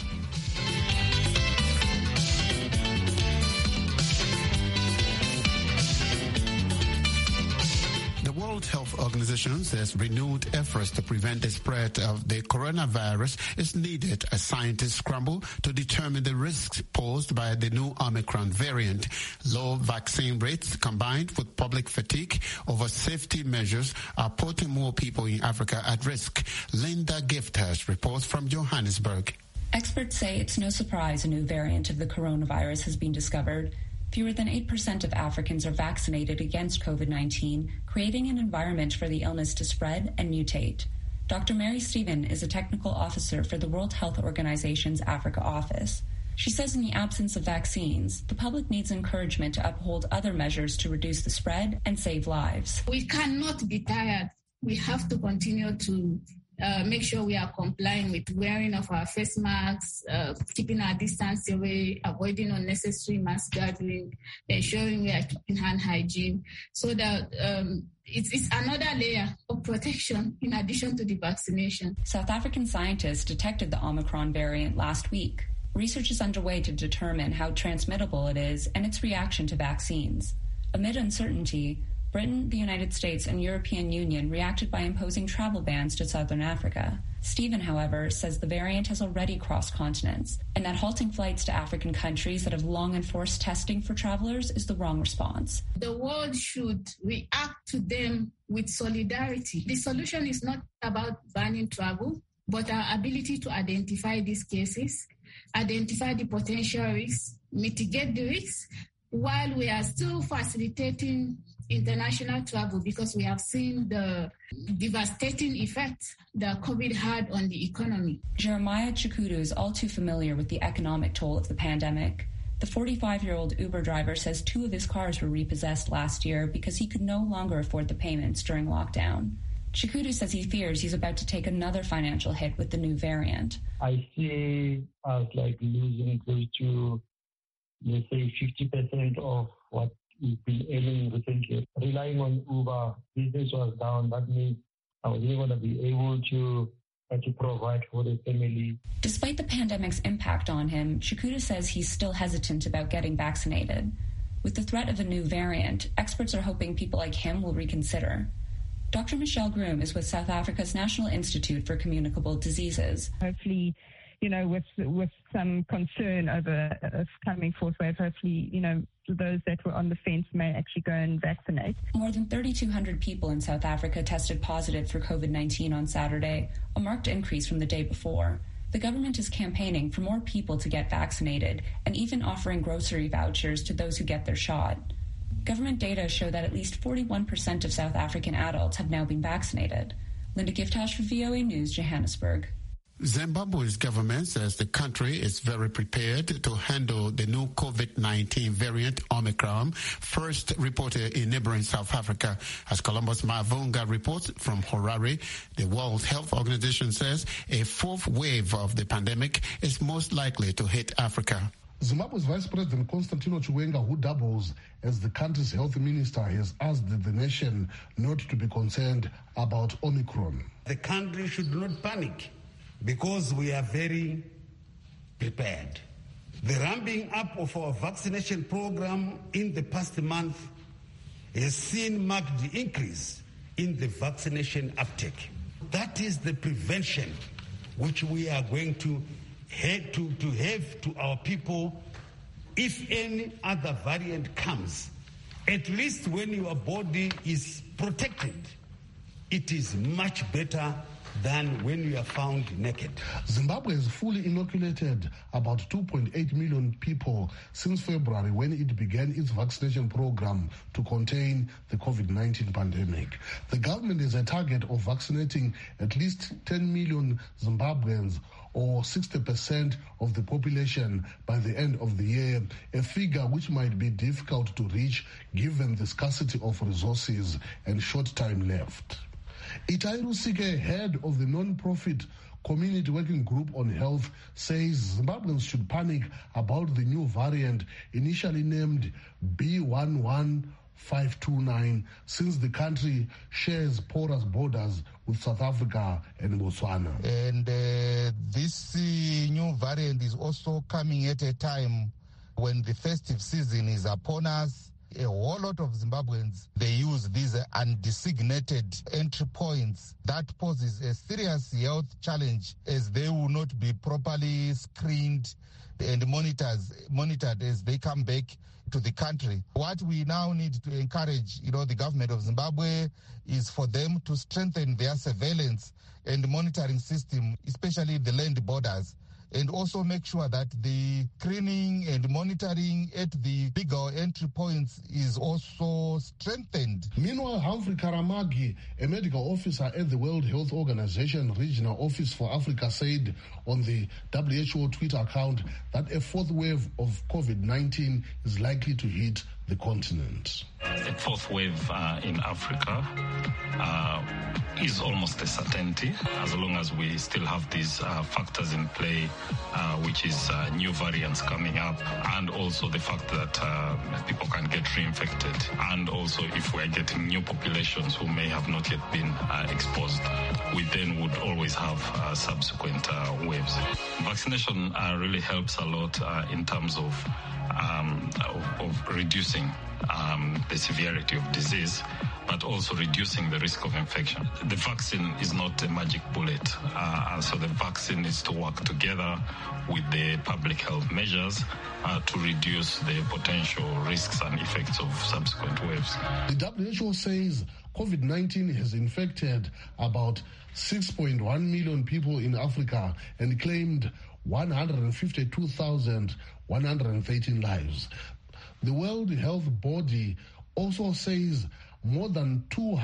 World Health Organization says renewed efforts to prevent the spread of the coronavirus is needed as scientists scramble to determine the risks posed by the new Omicron variant. Low vaccine rates combined with public fatigue over safety measures are putting more people in Africa at risk. Linda Gifters reports from Johannesburg. Experts say it's no surprise a new variant of the coronavirus has been discovered. Fewer than 8% of Africans are vaccinated against COVID 19, creating an environment for the illness to spread and mutate. Dr. Mary Stephen is a technical officer for the World Health Organization's Africa office. She says in the absence of vaccines, the public needs encouragement to uphold other measures to reduce the spread and save lives. We cannot be tired. We have to continue to uh, make sure we are complying with wearing of our face masks, uh, keeping our distance away, avoiding unnecessary mass gathering, ensuring we are keeping hand hygiene, so that um, it's, it's another layer of protection in addition to the vaccination. South African scientists detected the Omicron variant last week. Research is underway to determine how transmittable it is and its reaction to vaccines. Amid uncertainty, Britain, the United States, and European Union reacted by imposing travel bans to southern Africa. Stephen, however, says the variant has already crossed continents and that halting flights to African countries that have long enforced testing for travelers is the wrong response. The world should react to them with solidarity. The solution is not about banning travel, but our ability to identify these cases, identify the potential risks, mitigate the risks, while we are still facilitating international travel because we have seen the devastating effect that COVID had on the economy. Jeremiah Chikudu is all too familiar with the economic toll of the pandemic. The 45 year old Uber driver says two of his cars were repossessed last year because he could no longer afford the payments during lockdown. Chikudu says he fears he's about to take another financial hit with the new variant. I see us like losing close to, let's say, 50% of what we've been aiming recently. Relying on Uber, business was down. That means I was not going to be able to uh, to provide for the family. Despite the pandemic's impact on him, Chikuda says he's still hesitant about getting vaccinated. With the threat of a new variant, experts are hoping people like him will reconsider. Dr. Michelle Groom is with South Africa's National Institute for Communicable Diseases. Hopefully, you know, with with some concern over a coming fourth wave, hopefully, you know, those that were on the fence may actually go and vaccinate. More than 3,200 people in South Africa tested positive for COVID 19 on Saturday, a marked increase from the day before. The government is campaigning for more people to get vaccinated and even offering grocery vouchers to those who get their shot. Government data show that at least 41% of South African adults have now been vaccinated. Linda Giftash for VOA News, Johannesburg. Zimbabwe's government says the country is very prepared to handle the new COVID-19 variant Omicron, first reported in neighboring South Africa. As Columbus Mavunga reports from Harare, the World Health Organization says a fourth wave of the pandemic is most likely to hit Africa. Zimbabwe's Vice President Constantino Chiwenga, who doubles as the country's health minister, has asked the nation not to be concerned about Omicron. The country should not panic because we are very prepared. The ramping up of our vaccination program in the past month has seen marked increase in the vaccination uptake. That is the prevention which we are going to have to, to have to our people if any other variant comes. At least when your body is protected, it is much better than when you are found naked. Zimbabwe has fully inoculated about 2.8 million people since February when it began its vaccination program to contain the COVID 19 pandemic. The government has a target of vaccinating at least 10 million Zimbabweans or 60% of the population by the end of the year, a figure which might be difficult to reach given the scarcity of resources and short time left. Itai Rusike, head of the non-profit Community Working Group on Health, says Zimbabweans should panic about the new variant initially named B11529 since the country shares porous borders with South Africa and Botswana. And uh, this uh, new variant is also coming at a time when the festive season is upon us a whole lot of Zimbabweans, they use these undesignated entry points. That poses a serious health challenge as they will not be properly screened and monitors, monitored as they come back to the country. What we now need to encourage, you know, the government of Zimbabwe is for them to strengthen their surveillance and monitoring system, especially the land borders and also make sure that the screening and monitoring at the bigger entry points is also strengthened. Meanwhile, Humphrey Karamagi, a medical officer at the World Health Organization Regional Office for Africa, said on the WHO Twitter account that a fourth wave of COVID 19 is likely to hit the continent. A fourth wave uh, in Africa uh, is almost a certainty as long as we still have these uh, factors in play, which is new variants coming up, and also the fact that people can get reinfected, and also if we're getting new populations who may have not yet been exposed, we then would always have subsequent waves. Vaccination really helps a lot in terms of um, of, of, reducing um, the severity of disease, but also reducing the risk of infection. The vaccine is not a magic bullet, uh, so the vaccine needs to work together with the public health measures uh, to reduce the potential risks and effects of subsequent waves. The WHO says COVID 19 has infected about 6.1 million people in Africa and claimed 152,113 lives. The World Health Body also says more than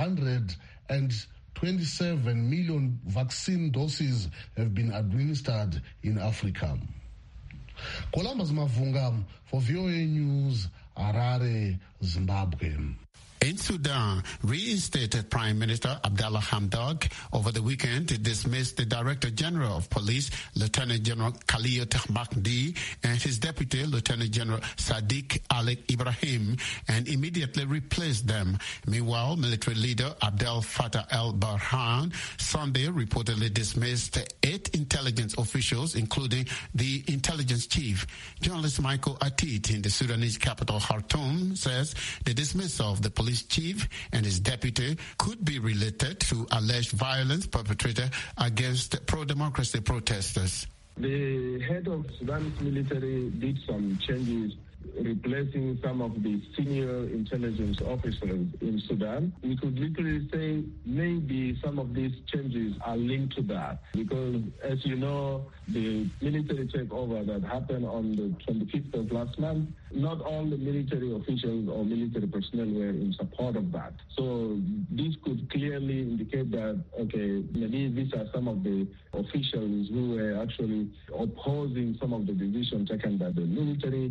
227 million vaccine doses have been administered in Africa. Columbus Mavunga for VOA News, Harare, Zimbabwe. In Sudan, reinstated Prime Minister Abdallah Hamdok over the weekend dismissed the Director General of Police, Lieutenant General Khalil Mahdi, and his deputy, Lieutenant General Sadiq Ali Ibrahim, and immediately replaced them. Meanwhile, military leader Abdel Fattah el-Burhan Sunday reportedly dismissed eight intelligence officials, including the intelligence chief. Journalist Michael Atit in the Sudanese capital Khartoum says the dismissal of the police police chief and his deputy could be related to alleged violence perpetrated against pro-democracy protesters. The head of Sudan's military did some changes replacing some of the senior intelligence officers in Sudan. We could literally say maybe some of these changes are linked to that because, as you know, the military takeover that happened on the 25th of last month, not all the military officials or military personnel were in support of that. So this could clearly indicate that, okay, maybe these are some of the officials who were actually opposing some of the decisions taken by the military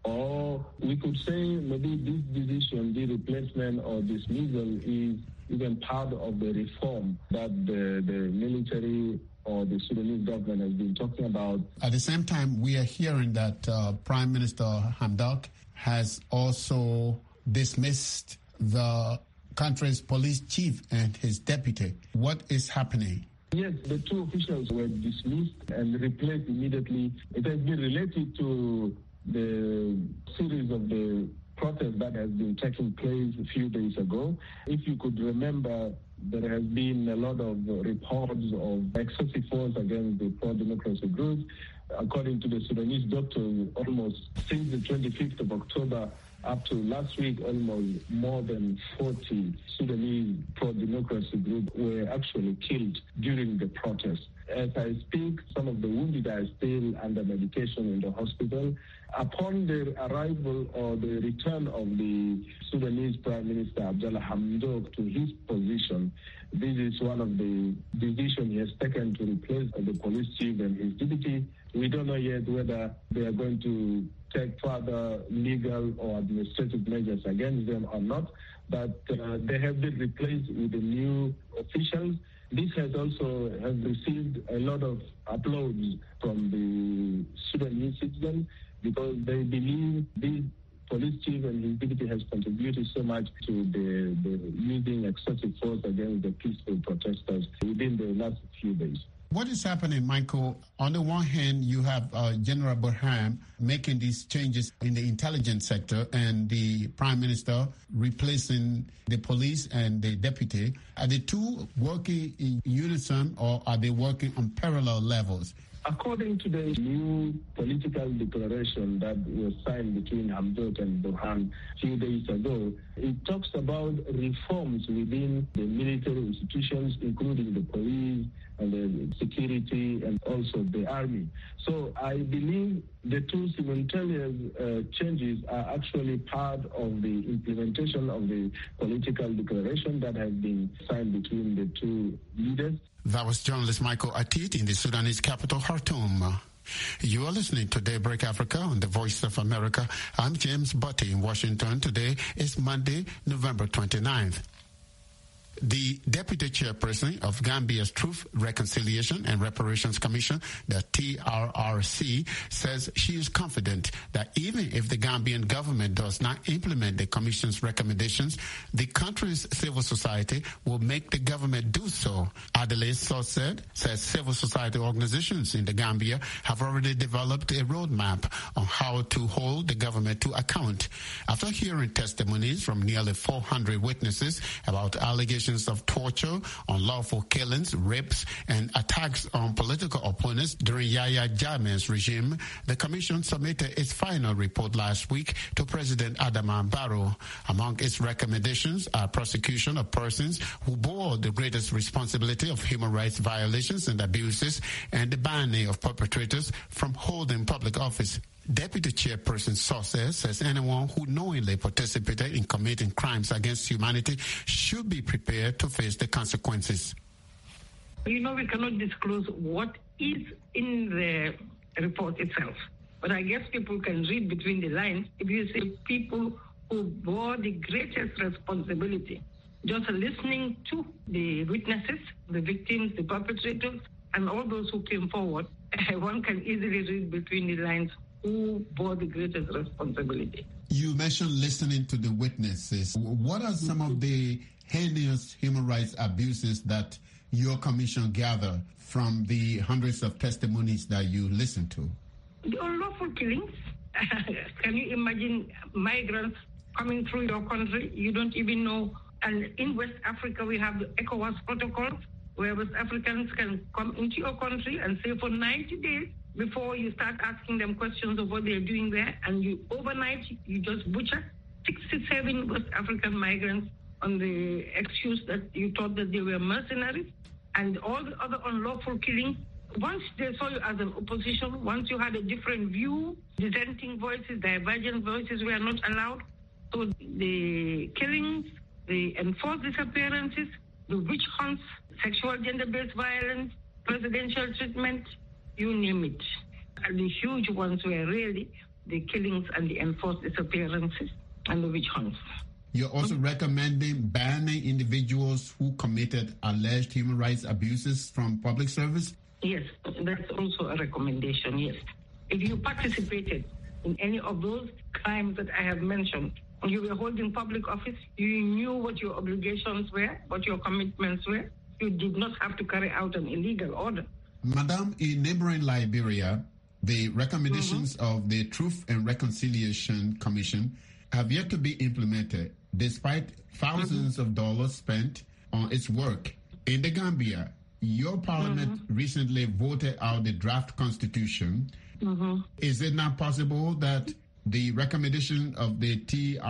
or we could say maybe this decision, the replacement or dismissal is even part of the reform that the, the military or the Sudanese government has been talking about. At the same time, we are hearing that uh, Prime Minister Hamdok has also dismissed the country's police chief and his deputy. What is happening? Yes, the two officials were dismissed and replaced immediately. It has been related to the series of the protest that has been taking place a few days ago. If you could remember, there has been a lot of reports of excessive force against the pro-democracy groups. According to the Sudanese doctors, almost since the 25th of October up to last week, almost more than 40 Sudanese pro-democracy groups were actually killed during the protest. As I speak, some of the wounded are still under medication in the hospital. Upon the arrival or the return of the Sudanese Prime Minister Abdullah Hamdok to his position, this is one of the decisions he has taken to replace the police chief and his deputy. We don't know yet whether they are going to take further legal or administrative measures against them or not, but uh, they have been replaced with the new officials. This has also has received a lot of applause from the Sudanese citizens because they believe this police chief and his deputy has contributed so much to the, the using excessive force against the peaceful protesters within the last few days. What is happening, Michael? On the one hand, you have uh, General Burham making these changes in the intelligence sector and the prime minister replacing the police and the deputy. Are the two working in unison or are they working on parallel levels? According to the new political declaration that was signed between Hamdok and Burhan a few days ago, it talks about reforms within the military institutions, including the police and the security and also the army. So I believe the two simultaneous uh, changes are actually part of the implementation of the political declaration that has been signed between the two leaders. That was journalist Michael Atit in the Sudanese capital, Khartoum. You are listening to Daybreak Africa on the Voice of America. I'm James Butty in Washington. Today is Monday, November 29th. The deputy chairperson of Gambia's Truth, Reconciliation and Reparations Commission, the TRRC, says she is confident that even if the Gambian government does not implement the commission's recommendations, the country's civil society will make the government do so. Adelaide said, says civil society organizations in the Gambia have already developed a roadmap on how to hold the government to account. After hearing testimonies from nearly 400 witnesses about allegations of torture, unlawful killings, rapes, and attacks on political opponents during Yahya Jammeh's regime, the commission submitted its final report last week to President Adama Barrow. Among its recommendations are prosecution of persons who bore the greatest responsibility of human rights violations and abuses and the banning of perpetrators from holding public office. Deputy Chairperson Saucer says anyone who knowingly participated in committing crimes against humanity should be prepared to face the consequences. You know, we cannot disclose what is in the report itself. But I guess people can read between the lines if you say people who bore the greatest responsibility. Just listening to the witnesses, the victims, the perpetrators, and all those who came forward, one can easily read between the lines who bore the greatest responsibility. You mentioned listening to the witnesses. What are some of the heinous human rights abuses that your commission gathered from the hundreds of testimonies that you listened to? The unlawful killings. Can you imagine migrants coming through your country. You don't even know. And in West Africa, we have the ECOWAS protocol where West Africans can come into your country and stay for 90 days before you start asking them questions of what they're doing there. And you overnight, you just butcher 67 West African migrants on the excuse that you thought that they were mercenaries and all the other unlawful killings. Once they saw you as an opposition, once you had a different view, dissenting voices, divergent voices were not allowed. So the killings, the enforced disappearances, the witch hunts, sexual gender-based violence, presidential treatment, you name it. And the huge ones were really the killings and the enforced disappearances and the witch hunts. You're also recommending banning individuals who committed alleged human rights abuses from public service? Yes, that's also a recommendation, yes. If you participated in any of those crimes that I have mentioned, you were holding public office, you knew what your obligations were, what your commitments were, you did not have to carry out an illegal order. Madam, in neighboring Liberia, the recommendations mm-hmm. of the Truth and Reconciliation Commission have yet to be implemented despite 1000s mm-hmm. of dollars spent on its work. In the Gambia, your parliament mm-hmm. recently voted out the draft constitution. Is it not possible that the recommendation of the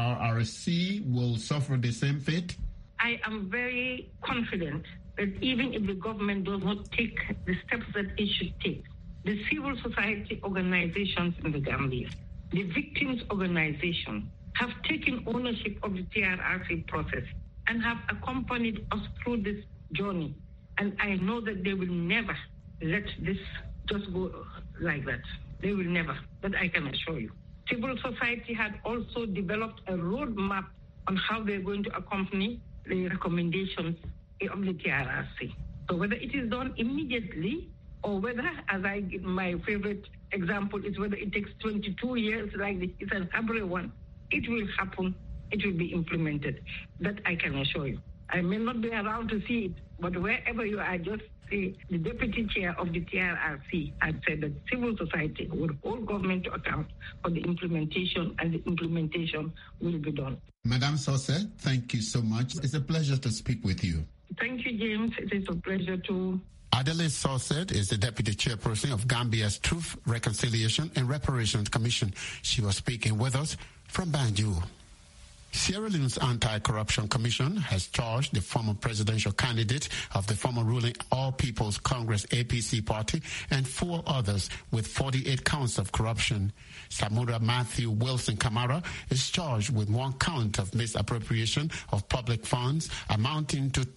TRRC will suffer the same fate? I am very confident that even if the government does not take the steps that it should take, the civil society organizations in the Gambia, the victims' organization, have taken ownership of the TRRC process and have accompanied us through this journey. And I know that they will never let this just go like that. They will never. That I can assure you. Civil society had also developed a roadmap on how they're going to accompany the recommendations of the TRRC. So whether it is done immediately or whether, as I give my favorite example, is whether it takes 22 years, like the, it's an Abre one, it will happen. It will be implemented. That I can assure you. I may not be around to see it, but wherever you are, just see the deputy chair of the TRRC had said that civil society would hold government to account for the implementation, and the implementation will be done. Madam Sose, thank you so much. It's a pleasure to speak with you. Thank you, James. It is a pleasure to Adelaide Sawset is the deputy chairperson of Gambia's Truth, Reconciliation and Reparations Commission. She was speaking with us from Banjul. Sierra Leone's Anti-Corruption Commission has charged the former presidential candidate of the former ruling All People's Congress APC party and four others with 48 counts of corruption. Samura Matthew Wilson Kamara is charged with one count of misappropriation of public funds amounting to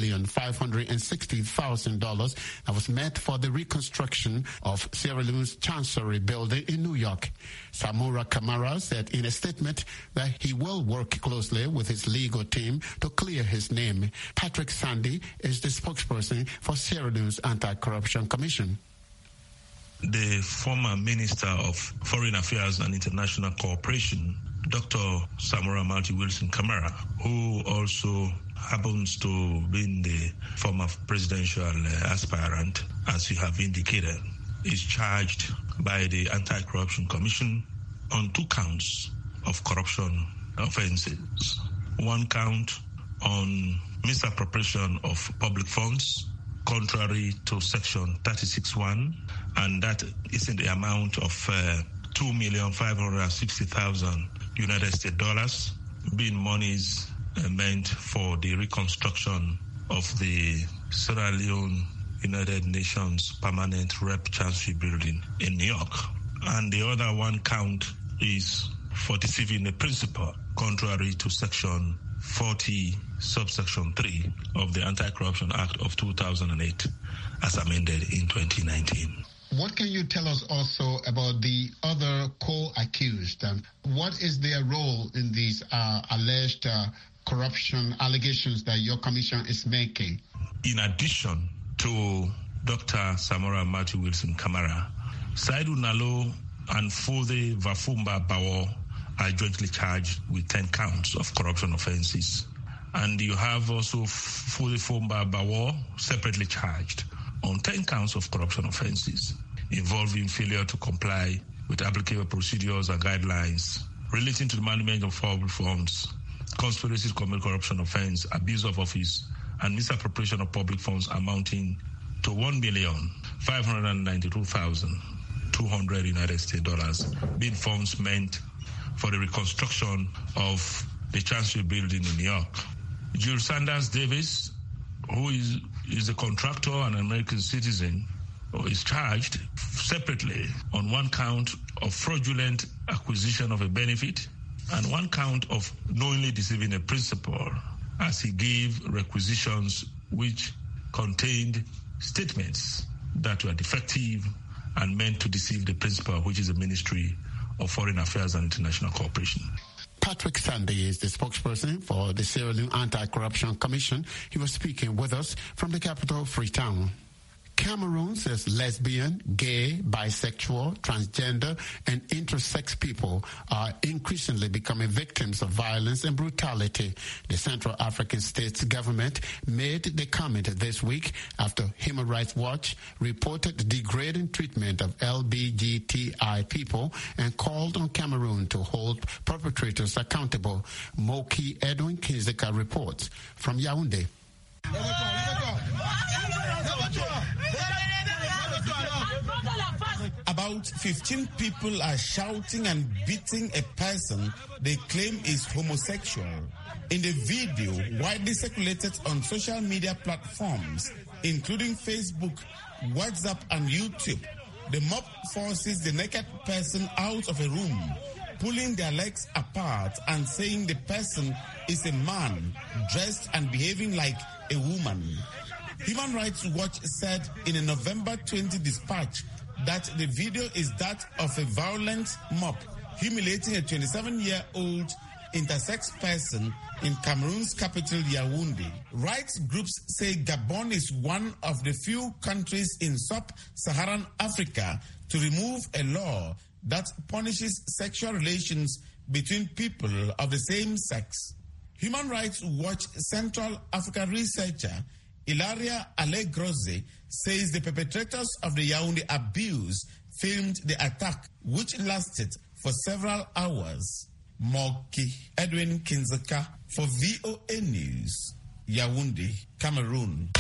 $2,560,000 that was meant for the reconstruction of Sierra Leone's Chancery building in New York. Samura Kamara said in a statement that he will work closely with his legal team to clear his name. Patrick Sandy is the spokesperson for Sierra Leone's Anti-Corruption Commission. The former Minister of Foreign Affairs and International Cooperation, Dr. Samora Malti Wilson Kamara, who also happens to be the former presidential aspirant, as you have indicated, is charged by the Anti-Corruption Commission on two counts of corruption offenses. One count on misappropriation of public funds contrary to section 36.1 and that is in the amount of uh, 2,560,000 United States dollars being monies uh, meant for the reconstruction of the Sierra Leone United Nations Permanent Rep Chancery Building in New York. And the other one count is for deceiving a principal contrary to section 40 subsection 3 of the Anti-Corruption Act of 2008 as amended in 2019. What can you tell us also about the other co-accused? Um, what is their role in these uh, alleged uh, corruption allegations that your commission is making? In addition to Dr. Samora Matthew Wilson Kamara, Saidu Nalo and Fode Vafumba Bawo are jointly charged with 10 counts of corruption offenses. And you have also Fode Fumba Bawo separately charged on 10 counts of corruption offenses involving failure to comply with applicable procedures and guidelines relating to the management of public funds, conspiracy to commit corruption offense, abuse of office, and misappropriation of public funds amounting to one million five hundred ninety-two thousand two hundred United States dollars, being funds meant for the reconstruction of the Chancery Building in New York. Jules Sanders Davis, who is, is a contractor and an American citizen, is charged separately on one count of fraudulent acquisition of a benefit and one count of knowingly deceiving a principal as he gave requisitions which contained statements that were defective and meant to deceive the principal, which is the Ministry of Foreign Affairs and International Cooperation. Patrick Sandy is the spokesperson for the Sierra Leone Anti-Corruption Commission. He was speaking with us from the capital, Freetown. Cameroon says lesbian, gay, bisexual, transgender, and intersex people are increasingly becoming victims of violence and brutality. The Central African States government made the comment this week after Human Rights Watch reported degrading treatment of LBGTI people and called on Cameroon to hold perpetrators accountable. Moki Edwin Kinzika reports from Yaoundé. About 15 people are shouting and beating a person they claim is homosexual. In the video widely circulated on social media platforms, including Facebook, WhatsApp, and YouTube, the mob forces the naked person out of a room, pulling their legs apart and saying the person is a man dressed and behaving like a woman. Human Rights Watch said in a November 20 dispatch that the video is that of a violent mob humiliating a 27 year old intersex person in Cameroon's capital, Yaoundé. Rights groups say Gabon is one of the few countries in sub Saharan Africa to remove a law that punishes sexual relations between people of the same sex. Human Rights Watch Central Africa researcher Ilaria Allegroze says the perpetrators of the Yaoundé abuse filmed the attack, which lasted for several hours. Moki Edwin Kinzaka for VOA News, Yaoundé, Cameroon.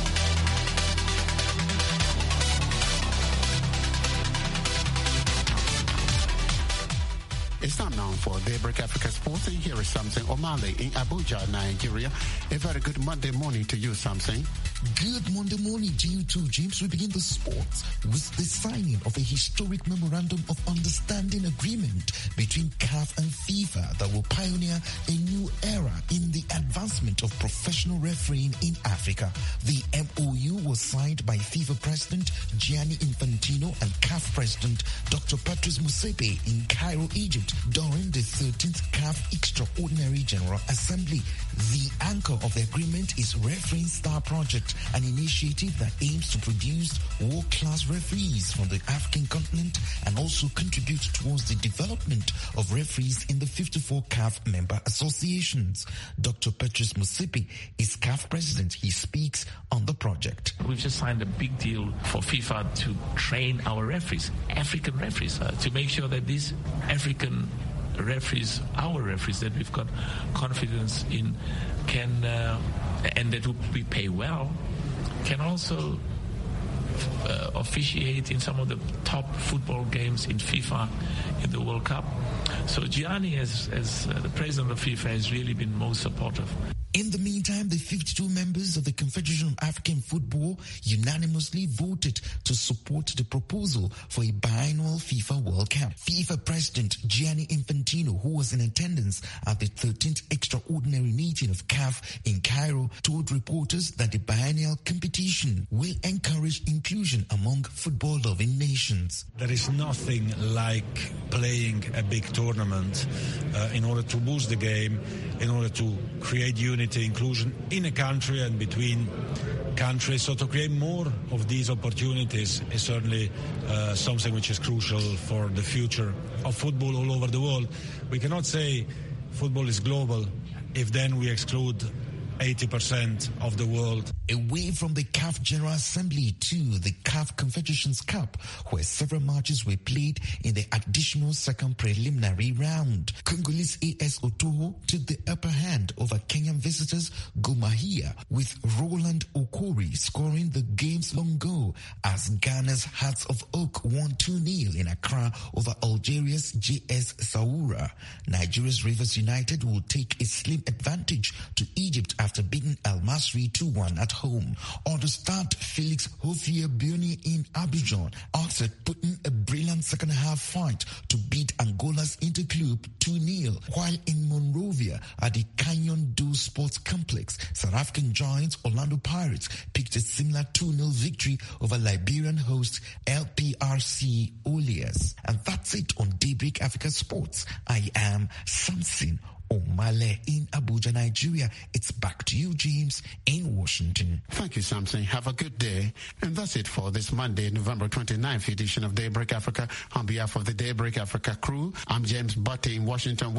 It's time now for Daybreak Africa Sports, and here is something O'Malley in Abuja, Nigeria. A very good Monday morning to you, something. Good Monday morning to you too, James. We begin the sports with the signing of a historic memorandum of understanding agreement between CAF and FIFA that will pioneer a new era in the advancement of professional refereeing in Africa. The MOU was signed by FIFA President Gianni Infantino and CAF President Dr. Patrice Musepe in Cairo, Egypt during the 13th CAF Extraordinary General Assembly. The anchor of the agreement is Refereeing Star Project, an initiative that aims to produce world-class referees from the African continent and also contribute towards the development of referees in the 54 CAF member associations. Dr. Petrus Musipi is CAF president. He speaks on the project. We've just signed a big deal for FIFA to train our referees, African referees, uh, to make sure that these African referees, our referees that we've got confidence in, can uh, and that we pay well, can also uh, officiate in some of the top football games in FIFA, in the World Cup. So Gianni, as, as uh, the president of FIFA, has really been most supportive. In the meantime, the 52 members of the Confederation of African Football unanimously voted to support the proposal for a biannual FIFA World Cup. FIFA President Gianni Infantino, who was in attendance at the 13th extraordinary meeting of CAF in Cairo, told reporters that the biennial competition will encourage inclusion among football-loving nations. There is nothing like playing a big tournament uh, in order to boost the game, in order to create unity unity, inclusion in a country and between countries. So to create more of these opportunities is certainly uh, something which is crucial for the future of football all over the world. We cannot say football is global if then we exclude 80% of the world. Away from the CAF General Assembly to the CAF Confederations Cup, where several matches were played in the additional second preliminary round. Congolese AS Otoho took the upper hand over Kenyan visitors Gomahia, with Roland Okori scoring the game's long goal as Ghana's Hearts of Oak won 2-0 in Accra over Algeria's JS Saoura. Nigeria's Rivers United will take a slim advantage to Egypt after beating Al Masri 2-1 at home. On the start, Felix Hofia Bioni in Abidjan answered putting a brilliant second half fight to beat Angola's Interclub 2-0, while in Monrovia at the Canyon Do Sports Complex, South African giants Orlando Pirates picked a similar 2-0 victory over Liberian host LPRC Olias. And that's it on Daybreak Africa Sports. I am Samson Omale in Abuja, Nigeria. It's back to you, James, in Washington. Thank you, Samson. Have a good day. And that's it for this Monday, November 29th edition of Daybreak Africa. On behalf of the Daybreak Africa crew, I'm James Butte in Washington.